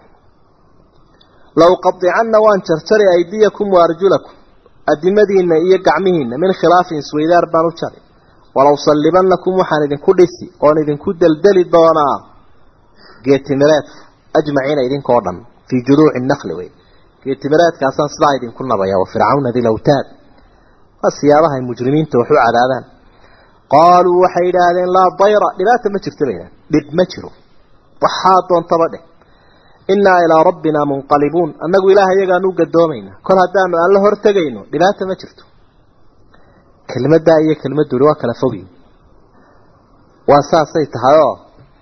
low qadicanna waan jarjari aydiyakum wa arjulakum adimadiinna iyo gacmihiinna min khilaafin isweydaar baan u jari walow sallibanakum waxaan idinku dhisi oon idinku deldeli doonaa geetimireedka ajmaciina idinkoo dhan fii juduuci nakli wey geetimireedkaasaan sidaa idinku nabaya wa fircawna dilawtaad waa siyaabaha ay mujrimiinta wax u cadaadaan qaaluu waxay yidhaahdeen laa dayra dhibaata ma jirto bayna dhib ma jiro waxaa doontaba dheh innaa ilaa rabbinaa munqalibuun annagu ilaah iyagaanu u gadoomayna kol haddaanu aan la hortegayno dhibaata ma jirto kelmaddaa iyo kelmadduuri waa kala fogyi waa saasay tahay oo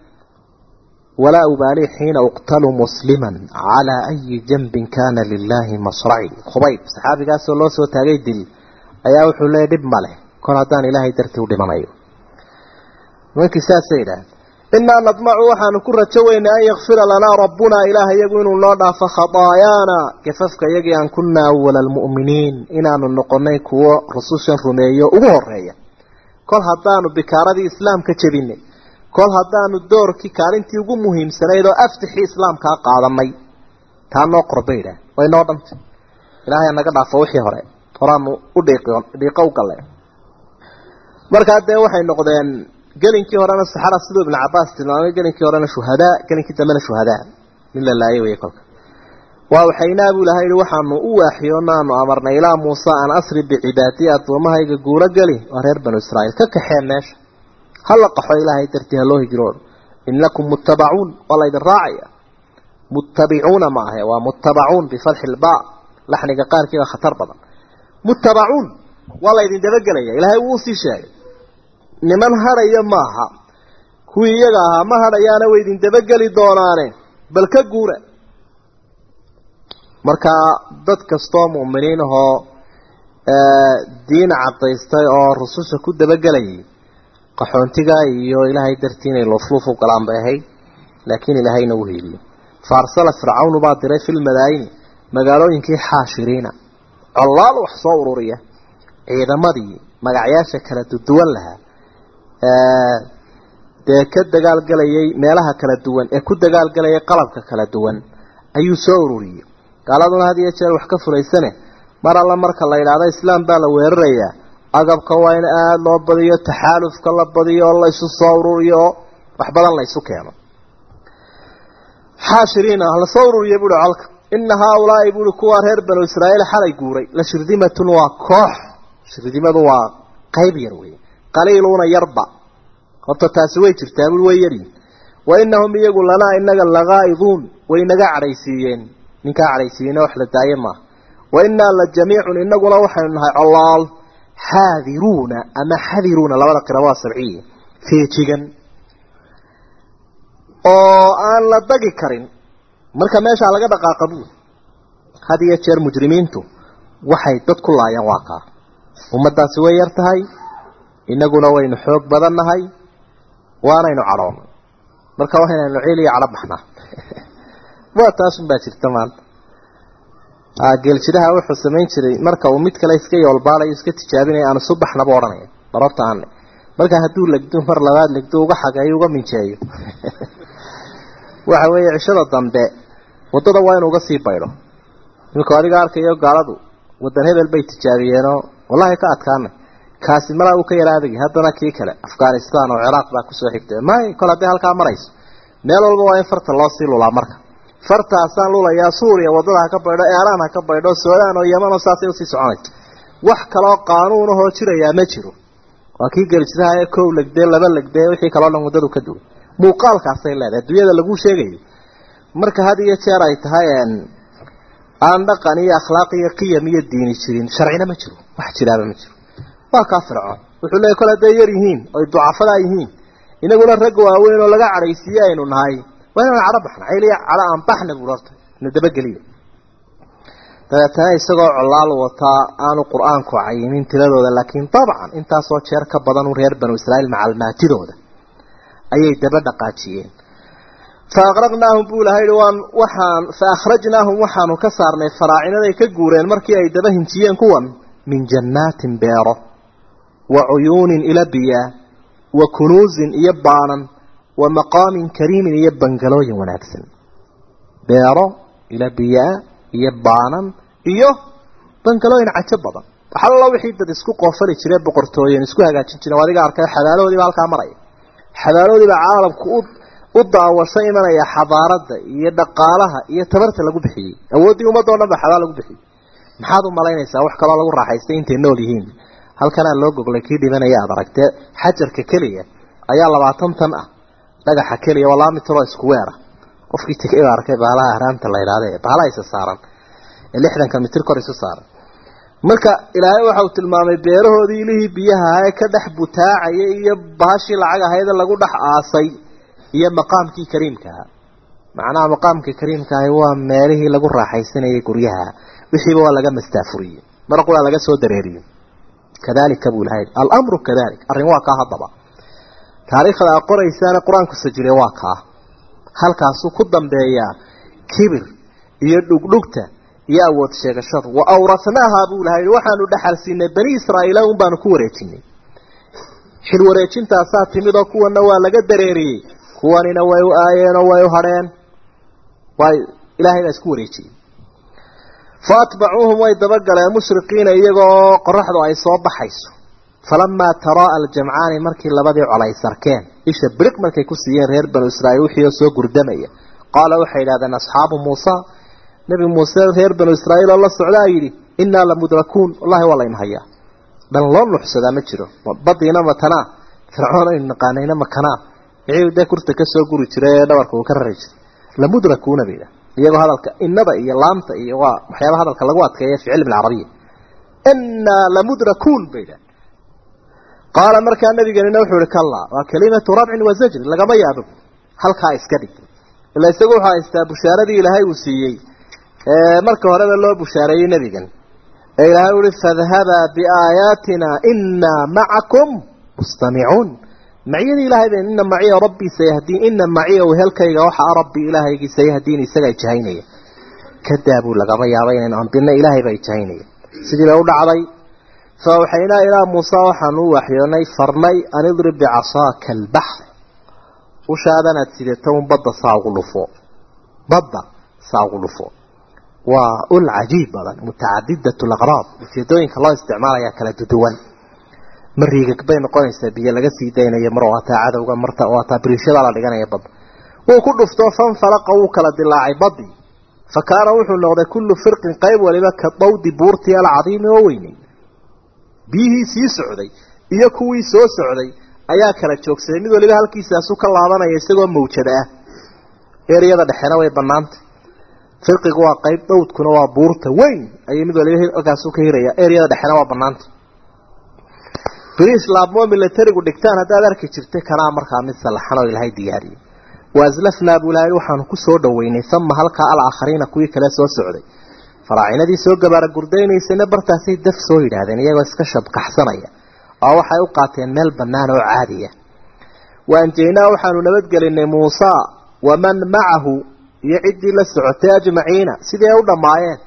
walaa ubaalii xiina uqtalu musliman calaa ayi janbin kaana lilaahi masraci khubayb saxaabigaasoo loo soo taagay dil ayaa wuxuu leeyay dhib ma leh kol haddaan ilaahay dartii u dhimanayo nimankii saasay idhaah innaa nadmacu waxaanu ku rajo weynay an yakfira lanaa rabbunaa ilaah iyagu inuu noo dhaafo khataayaana gafafka iyagii aan kunaa awala almu'miniin inaanu noqonay kuwo rusushan rumeeyo ugu horeeya kol haddaanu bikaaradii islaamka jebinay kol haddaanu doorkii kaalintii ugu muhiimsanayd oo aftixii islaamkaa qaadanay taa noo qorba idhaah way noo dhantay ilaahay naga dhaafo wixii hore horaanu u dhiiqo u galle markaa dee waxay noqdeen gelinkii horena saxara siduu ibnu cabaas tilmaamay gelinkii horena shuhadaa gelinkii dambena shuhadaa nin la laayay wey kolka waa waxaynaa buu ilahay yihi waxaanu u waaxiyoonaanu amarnay ilaa muuse an asri bicibaadii addoommahayga guuro geli waa reer banu israa'iil ka kaxeen meesha hala qaxo ilaahay dartii ha loo hijroodo inakum muttabacuun waa laydin raacaya muttabicuuna ma ahe waa muttabacuun bifatxi ilbaa laxniga qaarkiiba khatar badan muttabacuun waa laydin dabagelaya ilaahay wuu usii sheegay niman hadhaya maaha kuwii iyaga ahaa ma hadhayaana way idin dabageli doonaane bal ka guura markaa dad kastoo mu'miniin ahoo diin cadaystay oo rususha ku dabagelayay qaxoontiga iyo ilaahay dartii inay luufluuf u galaan bay ahayd laakiin ilaahayna u hiiliyo faarsala fircawnu baa diray filmadaayini magaalooyinkii xaashiriina collaal wax soo ururiya ciidamadii magacyaasha kala duwan lahaa dee ka dagaalgelayay meelaha kala duwan ee ku dagaalgelayay qalabka kala duwan ayuu soo ururiyey gaaladuna had iyo jeer wax ka fulaysane mar alla marka la yidhaahdo islaam baa la weerarayaa agabka waa in aada loo badiyo taxaalufka la badiyo oo la isu soo ururiyo oo wax badan la isu keeno xaashiriina la soo ururiya buuhi colka ina haaulaai buuhi kuwaa reer banu israa'iil xalay guuray la shirdimatun waa koox shirdimadu waa qayb yar wey qaliiluuna yarba horta taasi way jirtaa bui way yaryihin wa inahum iyagu lanaa inaga lagaa'iduun way naga cadhaysiiyeen ninkaa cadhaysiiyeyna wax la daaye maaha wa innaa la jamiicun inaguna waxaynu nahay colaal xaadiruuna ama xadiruuna labada qira waa sabciya feejigan oo aan la dagi karin marka meeshaa laga dhaqaaqa buur had iyo jeer mujrimiintu waxay dad ku laayaan waa kaa ummaddaasi way yar tahay inaguna waynu xoog badan nahay waanaynu cadhoon marka waa inaynu ciil iyo cadho baxnaa waa taasun baa jirta maanta geeljidaha wuxuu samayn jiray marka uu mid kale iska yoolbaalayo iska tijaabinaya aan isu baxnaba odhanaya barorta aan marka hadduu legdo mar labaad legdo uga xageeyo uga minjeeyo waxa weeye cishada dambe waddada waa inuu uga sii baydho imika adiga arkayo gaaladu wadan hebel bay tijaabiyeenoo wallahi ka adkaanay kaasi malaa uu ka yara adagi haddana kii kale afghanistan oo ciraaq baa kusoo xigtay may kol haddii halkaa marayso meel walba waa in farta loo sii lulaa marka fartaasaan lulayaa suuriya waddada ha ka baydho eeraan ha ka baydho suudaan oo yeman oo saasay usii soconayso wax kaloo qaanuun ahoo jirayaa ma jiro waa kii geljiraha ee kow legdee laba legdee wixii kaloo dhan waddadu ka duwan muuqaalkaasay leedahay adduunyada laguu sheegayo marka had iyo jeer ay tahay aan dhaqan iyo akhlaaq iyo qiyam iyo diini jirin sharcina ma jiro wax jiraaba ma jiro waa kaa fircoon wuxuu leeyay kol hadday yar yihiin oy ducafadaa yihiin inaguna rag waaweyn oo laga cadhaysiiye aynu nahay waa inaan cadho baxna cayliya cadho aan baxna buuri horta ina dabageliyo dabeetana isagoo colaal wataa aanu qur-aanku cayinin tiradooda laakiin dabcan intaasoo jeer ka badan reer banu israa'iil macalmaatidooda ayay daba dhaqaajiyeen fa aqraqnaahum buu ilahay waan waxaan fa akhrajnaahum waxaanu ka saarnay faraacinaday ka guureen markii ay daba hinjiyeen kuwan min jannaatin beero wa cuyuunin ila biyaa wa kunuusin iyo baanan wa maqaamin kariimin iyo bangalooyin wanaagsan beero ila biyaa iyo baanan iyo bangalooyin cajo badan waxalla wixii dad isku qoofali jiree boqortooyen isku hagaajin jireen adiga arkay xabaalahoodiiba halkaa maraya xabaalahoodiiba caalamku u u daawasho imanaya xadaaradda iyo dhaqaalaha iyo tabarta lagu bixiyey awooddii ummadda o dhan ba xabaal lagu bixiyey maxaad u malaynaysaa wax kaloo lagu raaxaystay intay nool yihiin halkanaa loo goglay kii dhibanaya aad aragtee xajarka keliya ayaa labaatan tan ah dhagaxa keliya waa laba mitroo isku weera qofkii tegay baa arkay baalaha ahraamta la yidhahde baalaha isa saaran ee lixdanka mitir kor isu saaran marka ilaahay waxa uu tilmaamay beerahoodii ilihii biyaha ee ka dhex butaacaya iyo baashii lacag ahayd lagu dhex aasay iyo maqaamkii kariimka ahaa macnaha maqaamka kariimka ahi waa meelihii lagu raaxaysanayay guryaha wixiiba waa laga mastaafuriyey mar qura laga soo dareeriyey kadalika buu ilahay alamru kadalik arrin waa kaa haddaba taariikhda a qoraysaana qur-aanku sajilay waa kaa halkaasuu ku dambeeyaa kibir iyo dhugdhugta iyo awood sheegashadu wa awrathnaaha buu ilahay waxaanu dhaxal siinay bani israa'iila un baanu ku wareejinay xil wareejintaasaa timid oo kuwana waa laga dareeriyey kuwanina way u aayeen oo way u hadheen waay ilaahay baa isku wareejiyey fa atbacuuhum way dabagaleen mushriqiina iyagoo qoraxdu ay soo baxayso falamaa taraa aljamcaani markii labadii colay sarkeen isha biriq markay ku siiyeen reer banu israa'iil wixii oo soo gurdamaya qaala waxay yidhahdeen asxaabu muusa nebi muuse reer banu israa'iil oo la socdaa yidhi innaa lamudrakuun wallahi waa layna hayaa dhan loo nuxsadaa ma jiro badiina matanaa fircoon aynu naqaanayna makanaa wixii dee kurta ka soo guri jiray ee dhabarka uu ka rari jiray lamudrakuuna bay yidhaha iyagoo hadalka innada iyo laamta iyo waa waxyaaba hadalka lagu adkeeya fi cilmi alcarabiya innaa lamudrakuun bay yidhaha qaala markaa nabiganina wuxuu ihi kallaa waa kalimatu rabcin wa zajri lagama yaabo halkaa iska dhig ila isagu wuxuu haystaa bushaaradii ilaahay uu siiyey marka horeba loo bushaareeyey nebigan ee ilaahay uhi fadhabaa biaayaatina inaa macakum mustamicuun maciyadii ilahay ben ina maciya rabbii sayahdiin ina maciya wehelkayga waxaa rabbi ilaahaygii sayahdiin isagaa jahaynaya kadaabuu lagama yaaba inaynu ambina ilaahay baa jahaynaya sidii bay u dhacday fa awxaynaa ilaa muusa waxaanu u waxyoonay farnay an idrib bicasaaka albaxr ushaadanaad sideeto un badda saa ugu dhufo badda saa ugu dhufo waa ul cajiib badan mutacadidat laqraab ujeedooyinka loo isticmaalaya kala duduwan mar riigag bay noqonaysaa biyo laga sii daynayo mar waataa cadowga marta waataa biriishada la dhiganaya badda wuu ku dhufto fanfalaqa wuu kala dilaacay badii fa kaana wuxuu noqday kullu firqin qayb waliba ka dawdi buurtii alcadiimi oo weynay biyihii sii socday iyo kuwii soo socday ayaa kala joogsaday mid waliba halkiisaasu ka laabanaya isagoo mawjada ah eryada dhexena way banaantay firqigu waa qayb dhowdkuna waa buurta weyn ayay mid waliba halkaasu ka hiraya eryada dhexena waa banaantay biriis laabmoo milatarigu dhigtaan haddaad arki jirta kanaa markaa mid sallaxan oo ilaahay diyaariyey waaslafnaa buu ilahay waxaanu ku soo dhoweynay sama halkaa alaakhariina kuwii kale soo socday faraacinadii soo gabaara gurdaynaysayna bartaasay daf soo yidhaahdeen iyagoo iska shabkaxsanaya oo waxay u qaateen meel bannaan oo caadiya waanjaynaa waxaanu nabadgelinay muusa waman macahu iyo ciddii la socotay ajmaciina sidii ay u dhammaayeen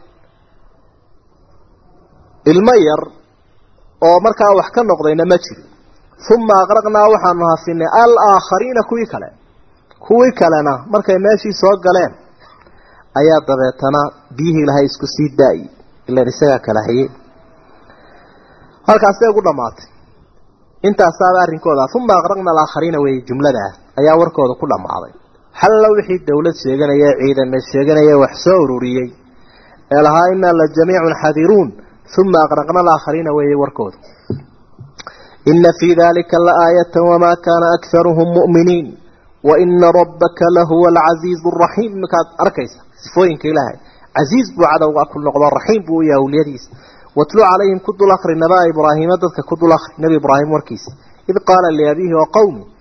ilmo yar oo markaa wax ka noqdayna ma jiro uma aqraqnaa waxaanu hafinay alaakhariina kuwii kale kuwii kalena markay meeshii soo galeen ayaa dabeetana biyihii ilahay isku sii daayi ilan isagaa kala hayey halkaasay ugu dhammaatay intaasaaba arrinkooda uma aqraqna alaakhariina weeye jumladaa ayaa warkooda ku dhammaaday xalla wixii dowlad sheeganaya ciidameed sheeganaya wax soo ururiyey ee lahaa inaa la jamiicun xadiruun uma aqraqna alaakhariina weeye warkooda ina fii dalika laaayata wamaa kaana akharuhum mu'miniin waina rabbaka lahuwa alcasiizu araxiim iminkaad arkaysa sifooyinka ilaahay casiiz buu cadowga ku noqdo raxiim buu u yahay awliyadiisa watlu calayhim ku dul akri nabaa ibraahiima dadka ku dul akri nebi ibraahim warkiisa id qaala liabiihi wa qowmi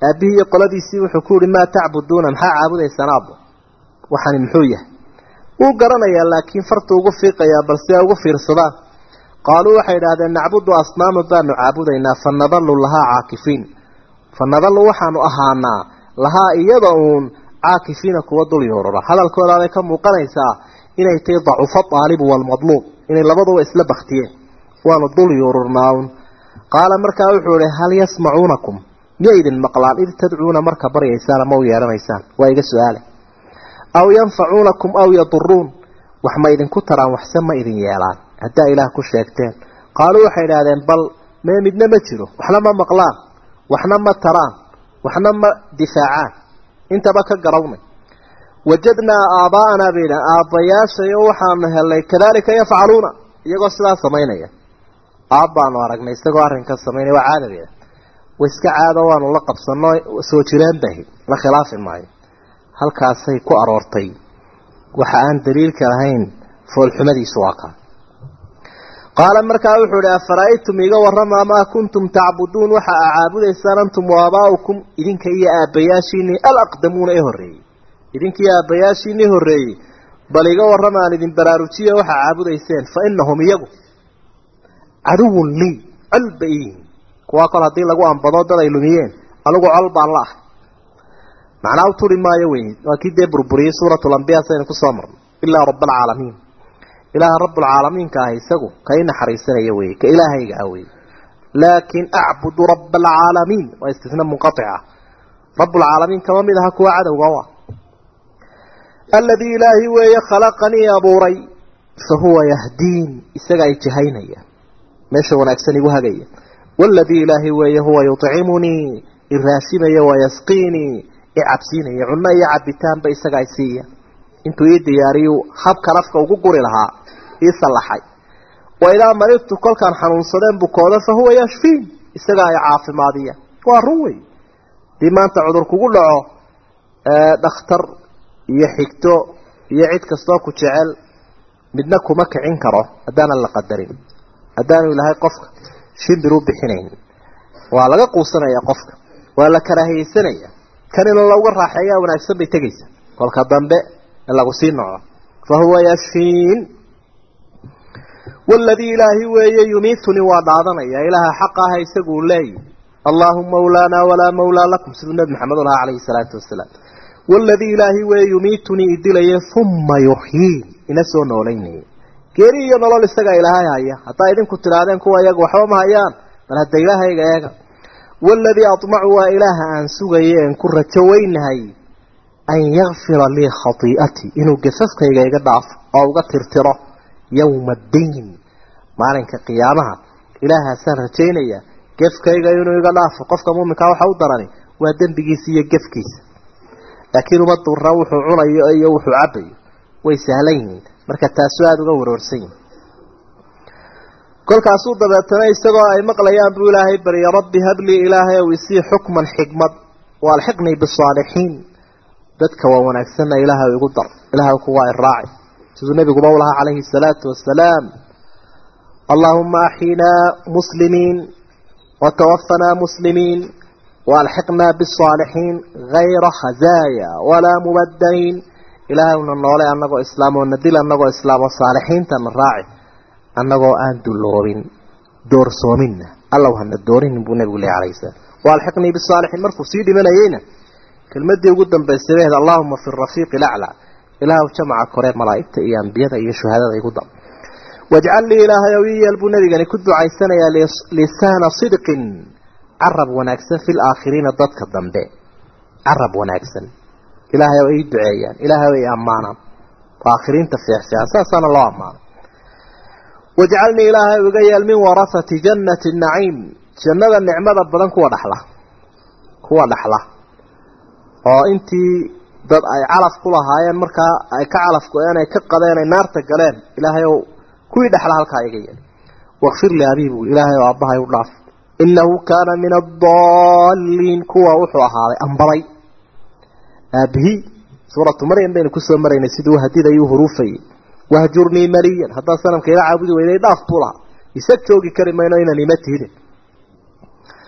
aabihii iyo qoladiisii wuxuu ku yihi maa tacbuduuna maxaa caabudaysaan aabbo waxani muxuu yahay wuu garanayaa laakiin fartu ugu fiiqayaa bal si ay ugu fiirsadaan qaaluu waxay idhaahdeen nacbudu asnaama baanu caabudaynaa fa nadalu lahaa caakifiin fa nadalu waxaanu ahaanaa lahaa iyada uun caakifiina kuwa dul yoorara hadalkoodaaday ka muuqanaysaa inay tahay dacufa aalibu waalmadluub inay labaduba isla baktiyeen waanu dul yoorurnaaun qaala markaa wuxuu ihi hal yasmacuunakum miya idin maqlaan id tadcuuna marka baryaysaan ama u yeedhanaysaan waa iga su-aale aw yanfacuunakum aw yaduruun wax ma idinku taraan waxse ma idin yeelaan haddaa ilaah ku sheegteen qaaluu waxay idhahdeen bal mee midna ma jiro waxna ma maqlaan waxna ma taraan waxna ma difaacaan intaba ka garawnay wajadnaa aabaa'anaa bayna aabbayaashayo waxaanu helnay kadaalika yafcaluuna iyagoo sidaa samaynaya aabbaanu aragnay isagoo arrinka samaynaya waa caadabeeda wa iska caado waanu la qabsano soo jireen bahi la khilaafi maayo halkaasay ku aroortay waxa aan daliilka lahayn foolxumadiisu waa kaa qaala markaa wuxuu ihi afara'aytum iga warramaa maa kuntum tacbuduun waxa aa caabudaysaan antum waabaa'ukum idinka iyo aabbayaashiinii alaqdamuuna ee horreeyey idinka iyo aabbayaashiinii horreeyey bal iga warrama aan idin baraarujiya waxaa caabudayseen fa inahum iyagu caduwun lii col ba iyihin kuwaa kol haddii lagu ambado dad ay lumiyeen anigu col baan la ahay macnaa u turi maayo wey waa kii dee burburiyey suuratulambiya saynu kusoo marno ilaa rabaalcaalamiin ilaaha rabbulcaalamiinka ah isagu ka i naxariisanaya wey ka ilaahayga ah wey laakin acbudu raba alcaalamiin waa istisna munqaica rabbulcaalamiin kama mid aha kuwa cadowga u ah aladii ilaahi weeye khalaqanii abuuray fa huwa yahdiin isaga ay jahaynaya meesha wanaagsan igu hagaya waladii ilaahi weeye huwa yucimunii iraasimaya wayasqiinii icabsiinaya cunno iyo cabitaanba isaga ay siiya intuu ii diyaariyu habkan afka ugu guri lahaa ii sallaxay wa idaa maridtu kolkaan xanuunsadeen bukooda fa huwa yashfiin isaga ay caafimaadiya waa run wey hadii maanta cudur kugu dhaco dhakhtar iyo xigto iyo cid kastoo ku jecel midna kuma kicin karo haddaanan la qadarin haddaanu ilaahay qofka shimbir u bixinayn waa laga quusanaya qofka waa la karaahiyeysanaya kan in lauga raaxeeyaa wanaagsan bay tegaysa kolka dambe lagu sii noco fa huwa yashfiin waladii ilaahi weeye yumiitunii waa dhaadanaya ilaaha xaq aha isaguu leeyi allaahuma mawlaanaa walaa mawlaa lakum siduu nebi maxamed u lahaa calayhi salaatu wasalaam waladii ilaahi weeye yumiitunii idilaye uma yuxyiin ina soo noolaynaya geeri iyo nolol isagaa ilaahay haya haddaa idinku tidhaahdeen kuwa iyaga waxba ma hayaan bal hadda ilaahayga eega waladii aطmacu waa ilaaha aan sugaye en ku rajo weynahay an yakfira lii khatii'atii inuu gafafkayga iga dhaafo oo uga tirtiro yowma addiin maalinka qiyaamaha ilaahaasaan rajaynaya gefkayga inuu iga dhaafo qofka muuminkaa waxa u darani waa dembigiisa iyo gefkiisa laakiin uma dura wuxuu cunayo iyo wuxuu cabayo way sahlan yihiin marka taasu aada uga waroorsan yihin kolkaasuu dabeetana isagoo ay maqlayaan buu ilaahay barya rabbi hablii ilaahay ow isii xukman xikmad waalxiqnii bisaalixiin dadka waa wanaagsanna ilaahay igu dar ilaahay kuwaa iraaci siduu nebiguba u lahaa calayhi salaatu wasalaam allaahuma axyinaa muslimiin watawafanaa muslimiin waalxiqnaa bisaalixiin hayra khazaaya walaa mubadaliin ilaahayna noole annagoo islaam oo nadil annagoo islaam oo saalixiintana raaci annagoo aan dulloobin doorsoominna allow hana doorinin buu nebigu lehy alayhi salaam waalxiqnii bisaalixiin markuu sii dhimanayeyna kelmadii ugu dambaysay bahed allahuma fi rafiiqi laclaa ilaahw jamaca kore malaa'igta iyo ambiyada iyo shuhadada igu dar wajcal lii ilaahay ow ii yeel buu nebigani ku ducaysanayaa lisaana sidqin carab wanaagsan fi laakhiriina dadka dambe carab wanaagsan ilaahay oo ii duceeyaan ilaahay oo i ammaanaan aakhiriinta fiicfiican saasaana loo ammaano wajcalnii ilaahay iga yeel min warasati jannati naciim jannada nicmada badan kuwa dhaxla kuwa dhaxla oo intii dad ay calaf ku lahaayeen markaa ay ka calaf go-een ay ka qadeen ay naarta galeen ilaahay ow kuwii dhexla halkaa iga yeel wakfir li abii buu ilaahay oo aabbahay u dhaaf inahu kaana min adaliin kuwa wuxuu ahaaday ambaday aabihii suuratu maryam baynu kusoo maraynay siduu hadidayuu huruufayay wahjurnii maliyan haddaa sanamka ila caabudi weyday dhaaf buu lahaa isag joogi kari mayno inaan ima tihidin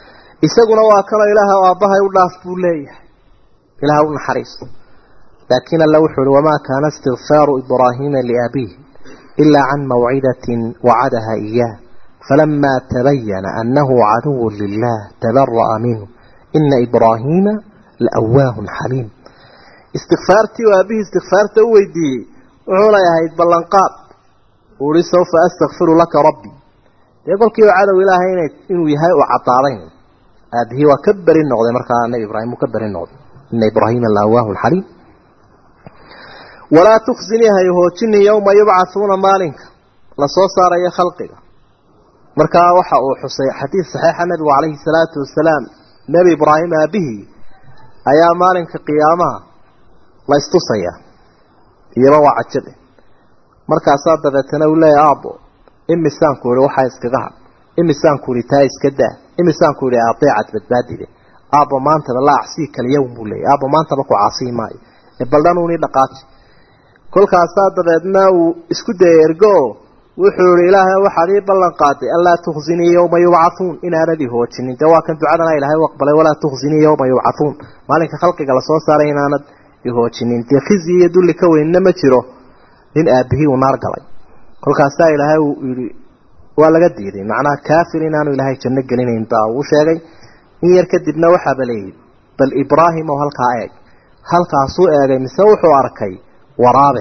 isaguna waa kanoo ilaaha aabbahay u dhaaf buu leeyahay ilaah u naxariisto laakiin alla wuxuu uhi wamaa kaana istikfaaru ibraahiima liabiihi ilaa can mawcidatin wacadaha iyaah falamaa tabayana annahu caduwu lilah tabara'a minhu ina ibraahiima laawaahun xaliim istikfaartii oo aabihii istikfaarta u weydiiyey wuxuunay ahayd ballanqaad uhi sawfa astakfiru laka rabbi dee kolkiiba cadow ilaahay ina inuu yahay oo caddaadayn aabihii waa ka beri noqday markaa nabi ibraahim uu ka beri noqday ina ibraahiima laawaahun xaliim walaa tukhsinii hay hoojini yowma yubcathuuna maalinka lasoo saarayo khalqiga markaa waxa uu xusay xadiid saxiixa nabigu calayhi salaatu wasalaam nebi ibraahim aabihii ayaa maalinka qiyaamaha la istusaya iyaba waa cajabe markaasaa dabeetana uu leeyahy aabbo imisaanku ihi waxaa iskaga had imisaanku ihi taa iska daa imisaanku ihi adeecad badbaadide aabbo maantaba la acsii kal yowm buu leeyay aabbo maantaba ku caasii maayo ee baldhanuuni dhaqaaji kolkaasaa dabeedna uu isku dayay ergo wuxuu ihi ilaahay waxaad ii ballan qaaday anlaa tukhsinii yowma yubcathuun inaanad i hoojinin dee waa kan ducadana ilaahay u aqbalay walaa tukhsinii yowma yubcathuun maalinka khalqiga lasoo saaray inaanad i hoojinin dee khizi iyo dulli ka weynna ma jiro nin aabihii uu naar galay kolkaasaa ilaahay uu yihi waa laga diiday macnaha kaafir inaanu ilaahay janno gelinayn baa uu sheegay in yar kadibna waxaaba leeyihi bal ibraahim oo halkaa eeg halkaasuu eegay mise wuxuu arkay waraabe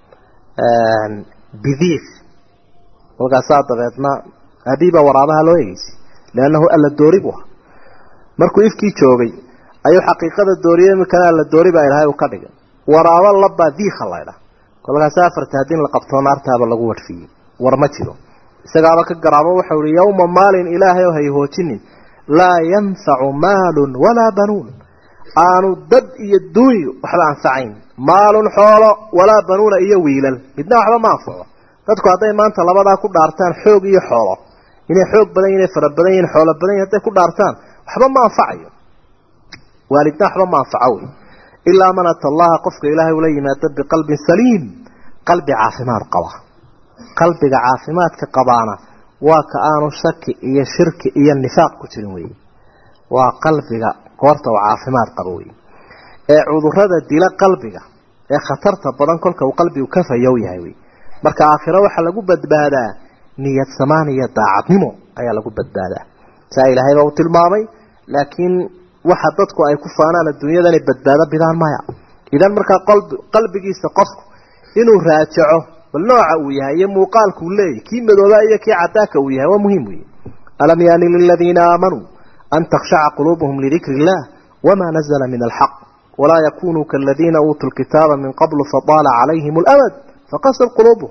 bidiif kolkaasaa dabeedna abiiba waraabaha loo egeysay liannahu alla doori buu ahaa markuu ifkii joogay ayuu xaqiiqada dooriyey imikana alla doori baa ilaahay uu ka dhigay waraabo labbaa diikha laydha kolkaasa afarta haddii la qabtoo naartaaba lagu wadhfiyey war ma jiro isagaaba ka garaabo waxau ihi yowma maalin ilaahay oo hay hoojinin laa yanfacu maalun walaa banuun aanu dad iyo duunyo waxba anfacayn maalun xoolo walaa banuuna iyo wiilal midna waxba ma anfaco dadku hadday maanta labadaa ku dhaartaan xoog iyo xoolo inay xoog badan yihin inay fara badan yihin xoolo badan yihin hadday ku dhaartaan waxba ma anfacayo waalidna waxba ma anfaco wey ilaa man ata allaha qofka ilaahay ula yimaado biqalbin saliim qalbi caafimaad qaba qalbiga caafimaadka qabaana waa ka aanu shaki iyo shirki iyo nifaaq ku jirin wey waa qalbiga goorta uu caafimaad qabo wey ee cudurada dila qalbiga ee khatarta badan kolka uu qalbigu ka fayow yahay wey marka aakhiro waxaa lagu badbaadaa niyad samaan iyo daacadnimo ayaa lagu badbaadaa saa ilaahayba uu tilmaamay laakiin waxa dadku ay ku faanaan adduunyada inay badbaado bidaan maya idan markaa qalbigiisa qofku inuu raajaco bal nooca uu yahay iyo muuqaalka uu leeyahy kii madooba iyo kii cadaaka uu yahay waa muhiim wey alam yaani liladiina aamanuu an takhshaca quluubuhum lidikri illah wama nazla min alxaq walaa yakunuu kaladiina uutuu lkitaaba min qablu fadaala calayhim اlamad faqasad quluubuhum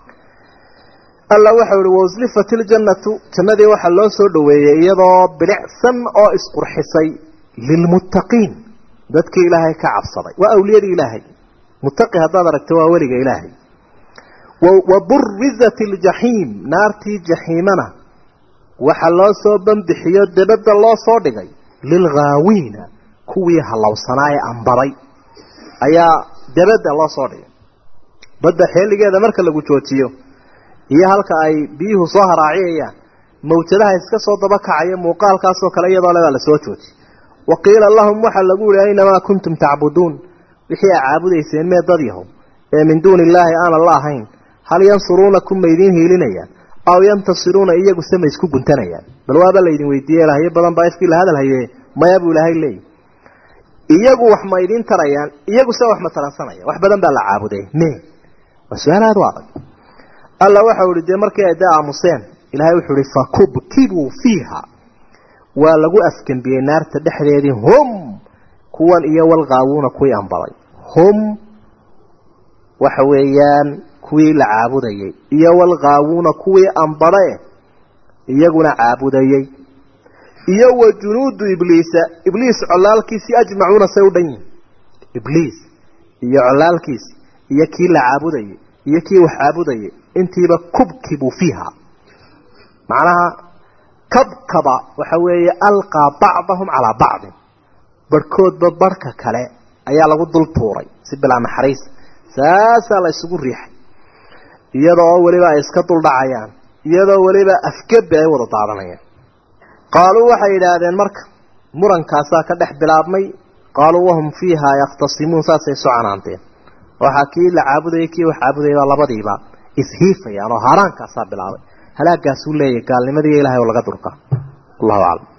alla waxau ihi wauslifat iljannatu jannadii waxaa loo soo dhoweeyey iyadoo bilicsan oo isqurxisay lilmuttaqiin dadkii ilaahay ka cabsaday waa awliyadii ilaahay muttaqi haddaad aragto waa weliga ilaahay wa burizat iljaxiim naartii jaxiimana waxaa loo soo banbixiyo debadda loo soo dhigay lilghaawiina kuwii hallowsanaa ee ambaday ayaa debadda loo soo dhigay badda xeeligeeda marka lagu joojiyo iyo halka ay biyuhu soo haraaciyayaan mawjadaha iska soo daba kacaya muuqaalkaasoo kale iyadoo le baa lasoo jooji wa qiila lahum waxaa lagu yihi aynamaa kuntum tacbuduun wixii aa caabudayseen mee dad yahow ee min duuni illaahi aanan la ahayn hal yansuruunakum ma idiin hiilinayaan aw yantasiruuna iyagu se ma isku guntanayaan bal waaba laydin weydiiye ilahyo badan baa ifkii la hadal haye maya buu ilaahay leeyi iyagu wax ma idiin tarayaan iyagu se wax ma taransanaya wax badan baa la caabuday me waa su-aal aada u adag alla waxau ihi dee markii ay dee aamuseen ilaahay wuxuu ihi fakubkibuu fiiha waa lagu afgembiyey naarta dhexdeedii hum kuwan iyo walqaawuuna kuwii ambaday hum waxa weeyaan kuwii la caabudayey iyo walqaawuuna kuwii ambade iyaguna caabudayey iyo wa junuudu ibliisa ibliis colaalkiisii ajmacuuna say u dhan yihin ibliis iyo colaalkiisi iyo kii la caabudayey iyo kii wax caabudayay intiiba kubkibuu fiiha macnaha kabkaba waxa weeye alqaa bacdahum calaa bacdin barhkoodba barhka kale ayaa lagu dul tuuray si bilaa naxariis saasaa la isugu riixay iyadoo weliba ay iska duldhacayaan iyadoo weliba afgebi ay wada daadanayaan qaaluu waxay yidhaahdeen marka murankaasaa ka dhex bilaabmay qaaluu wahum fiiha yakhtasimuun saasay soo canaanteen waxaa kii la caabudayay kii wax caabudayay baa labadiiba ishiifayaan oo haaraankaasaa bilaabay halaagaasuu leeyahy gaalnimadii ilahay oo laga durka allahu aclam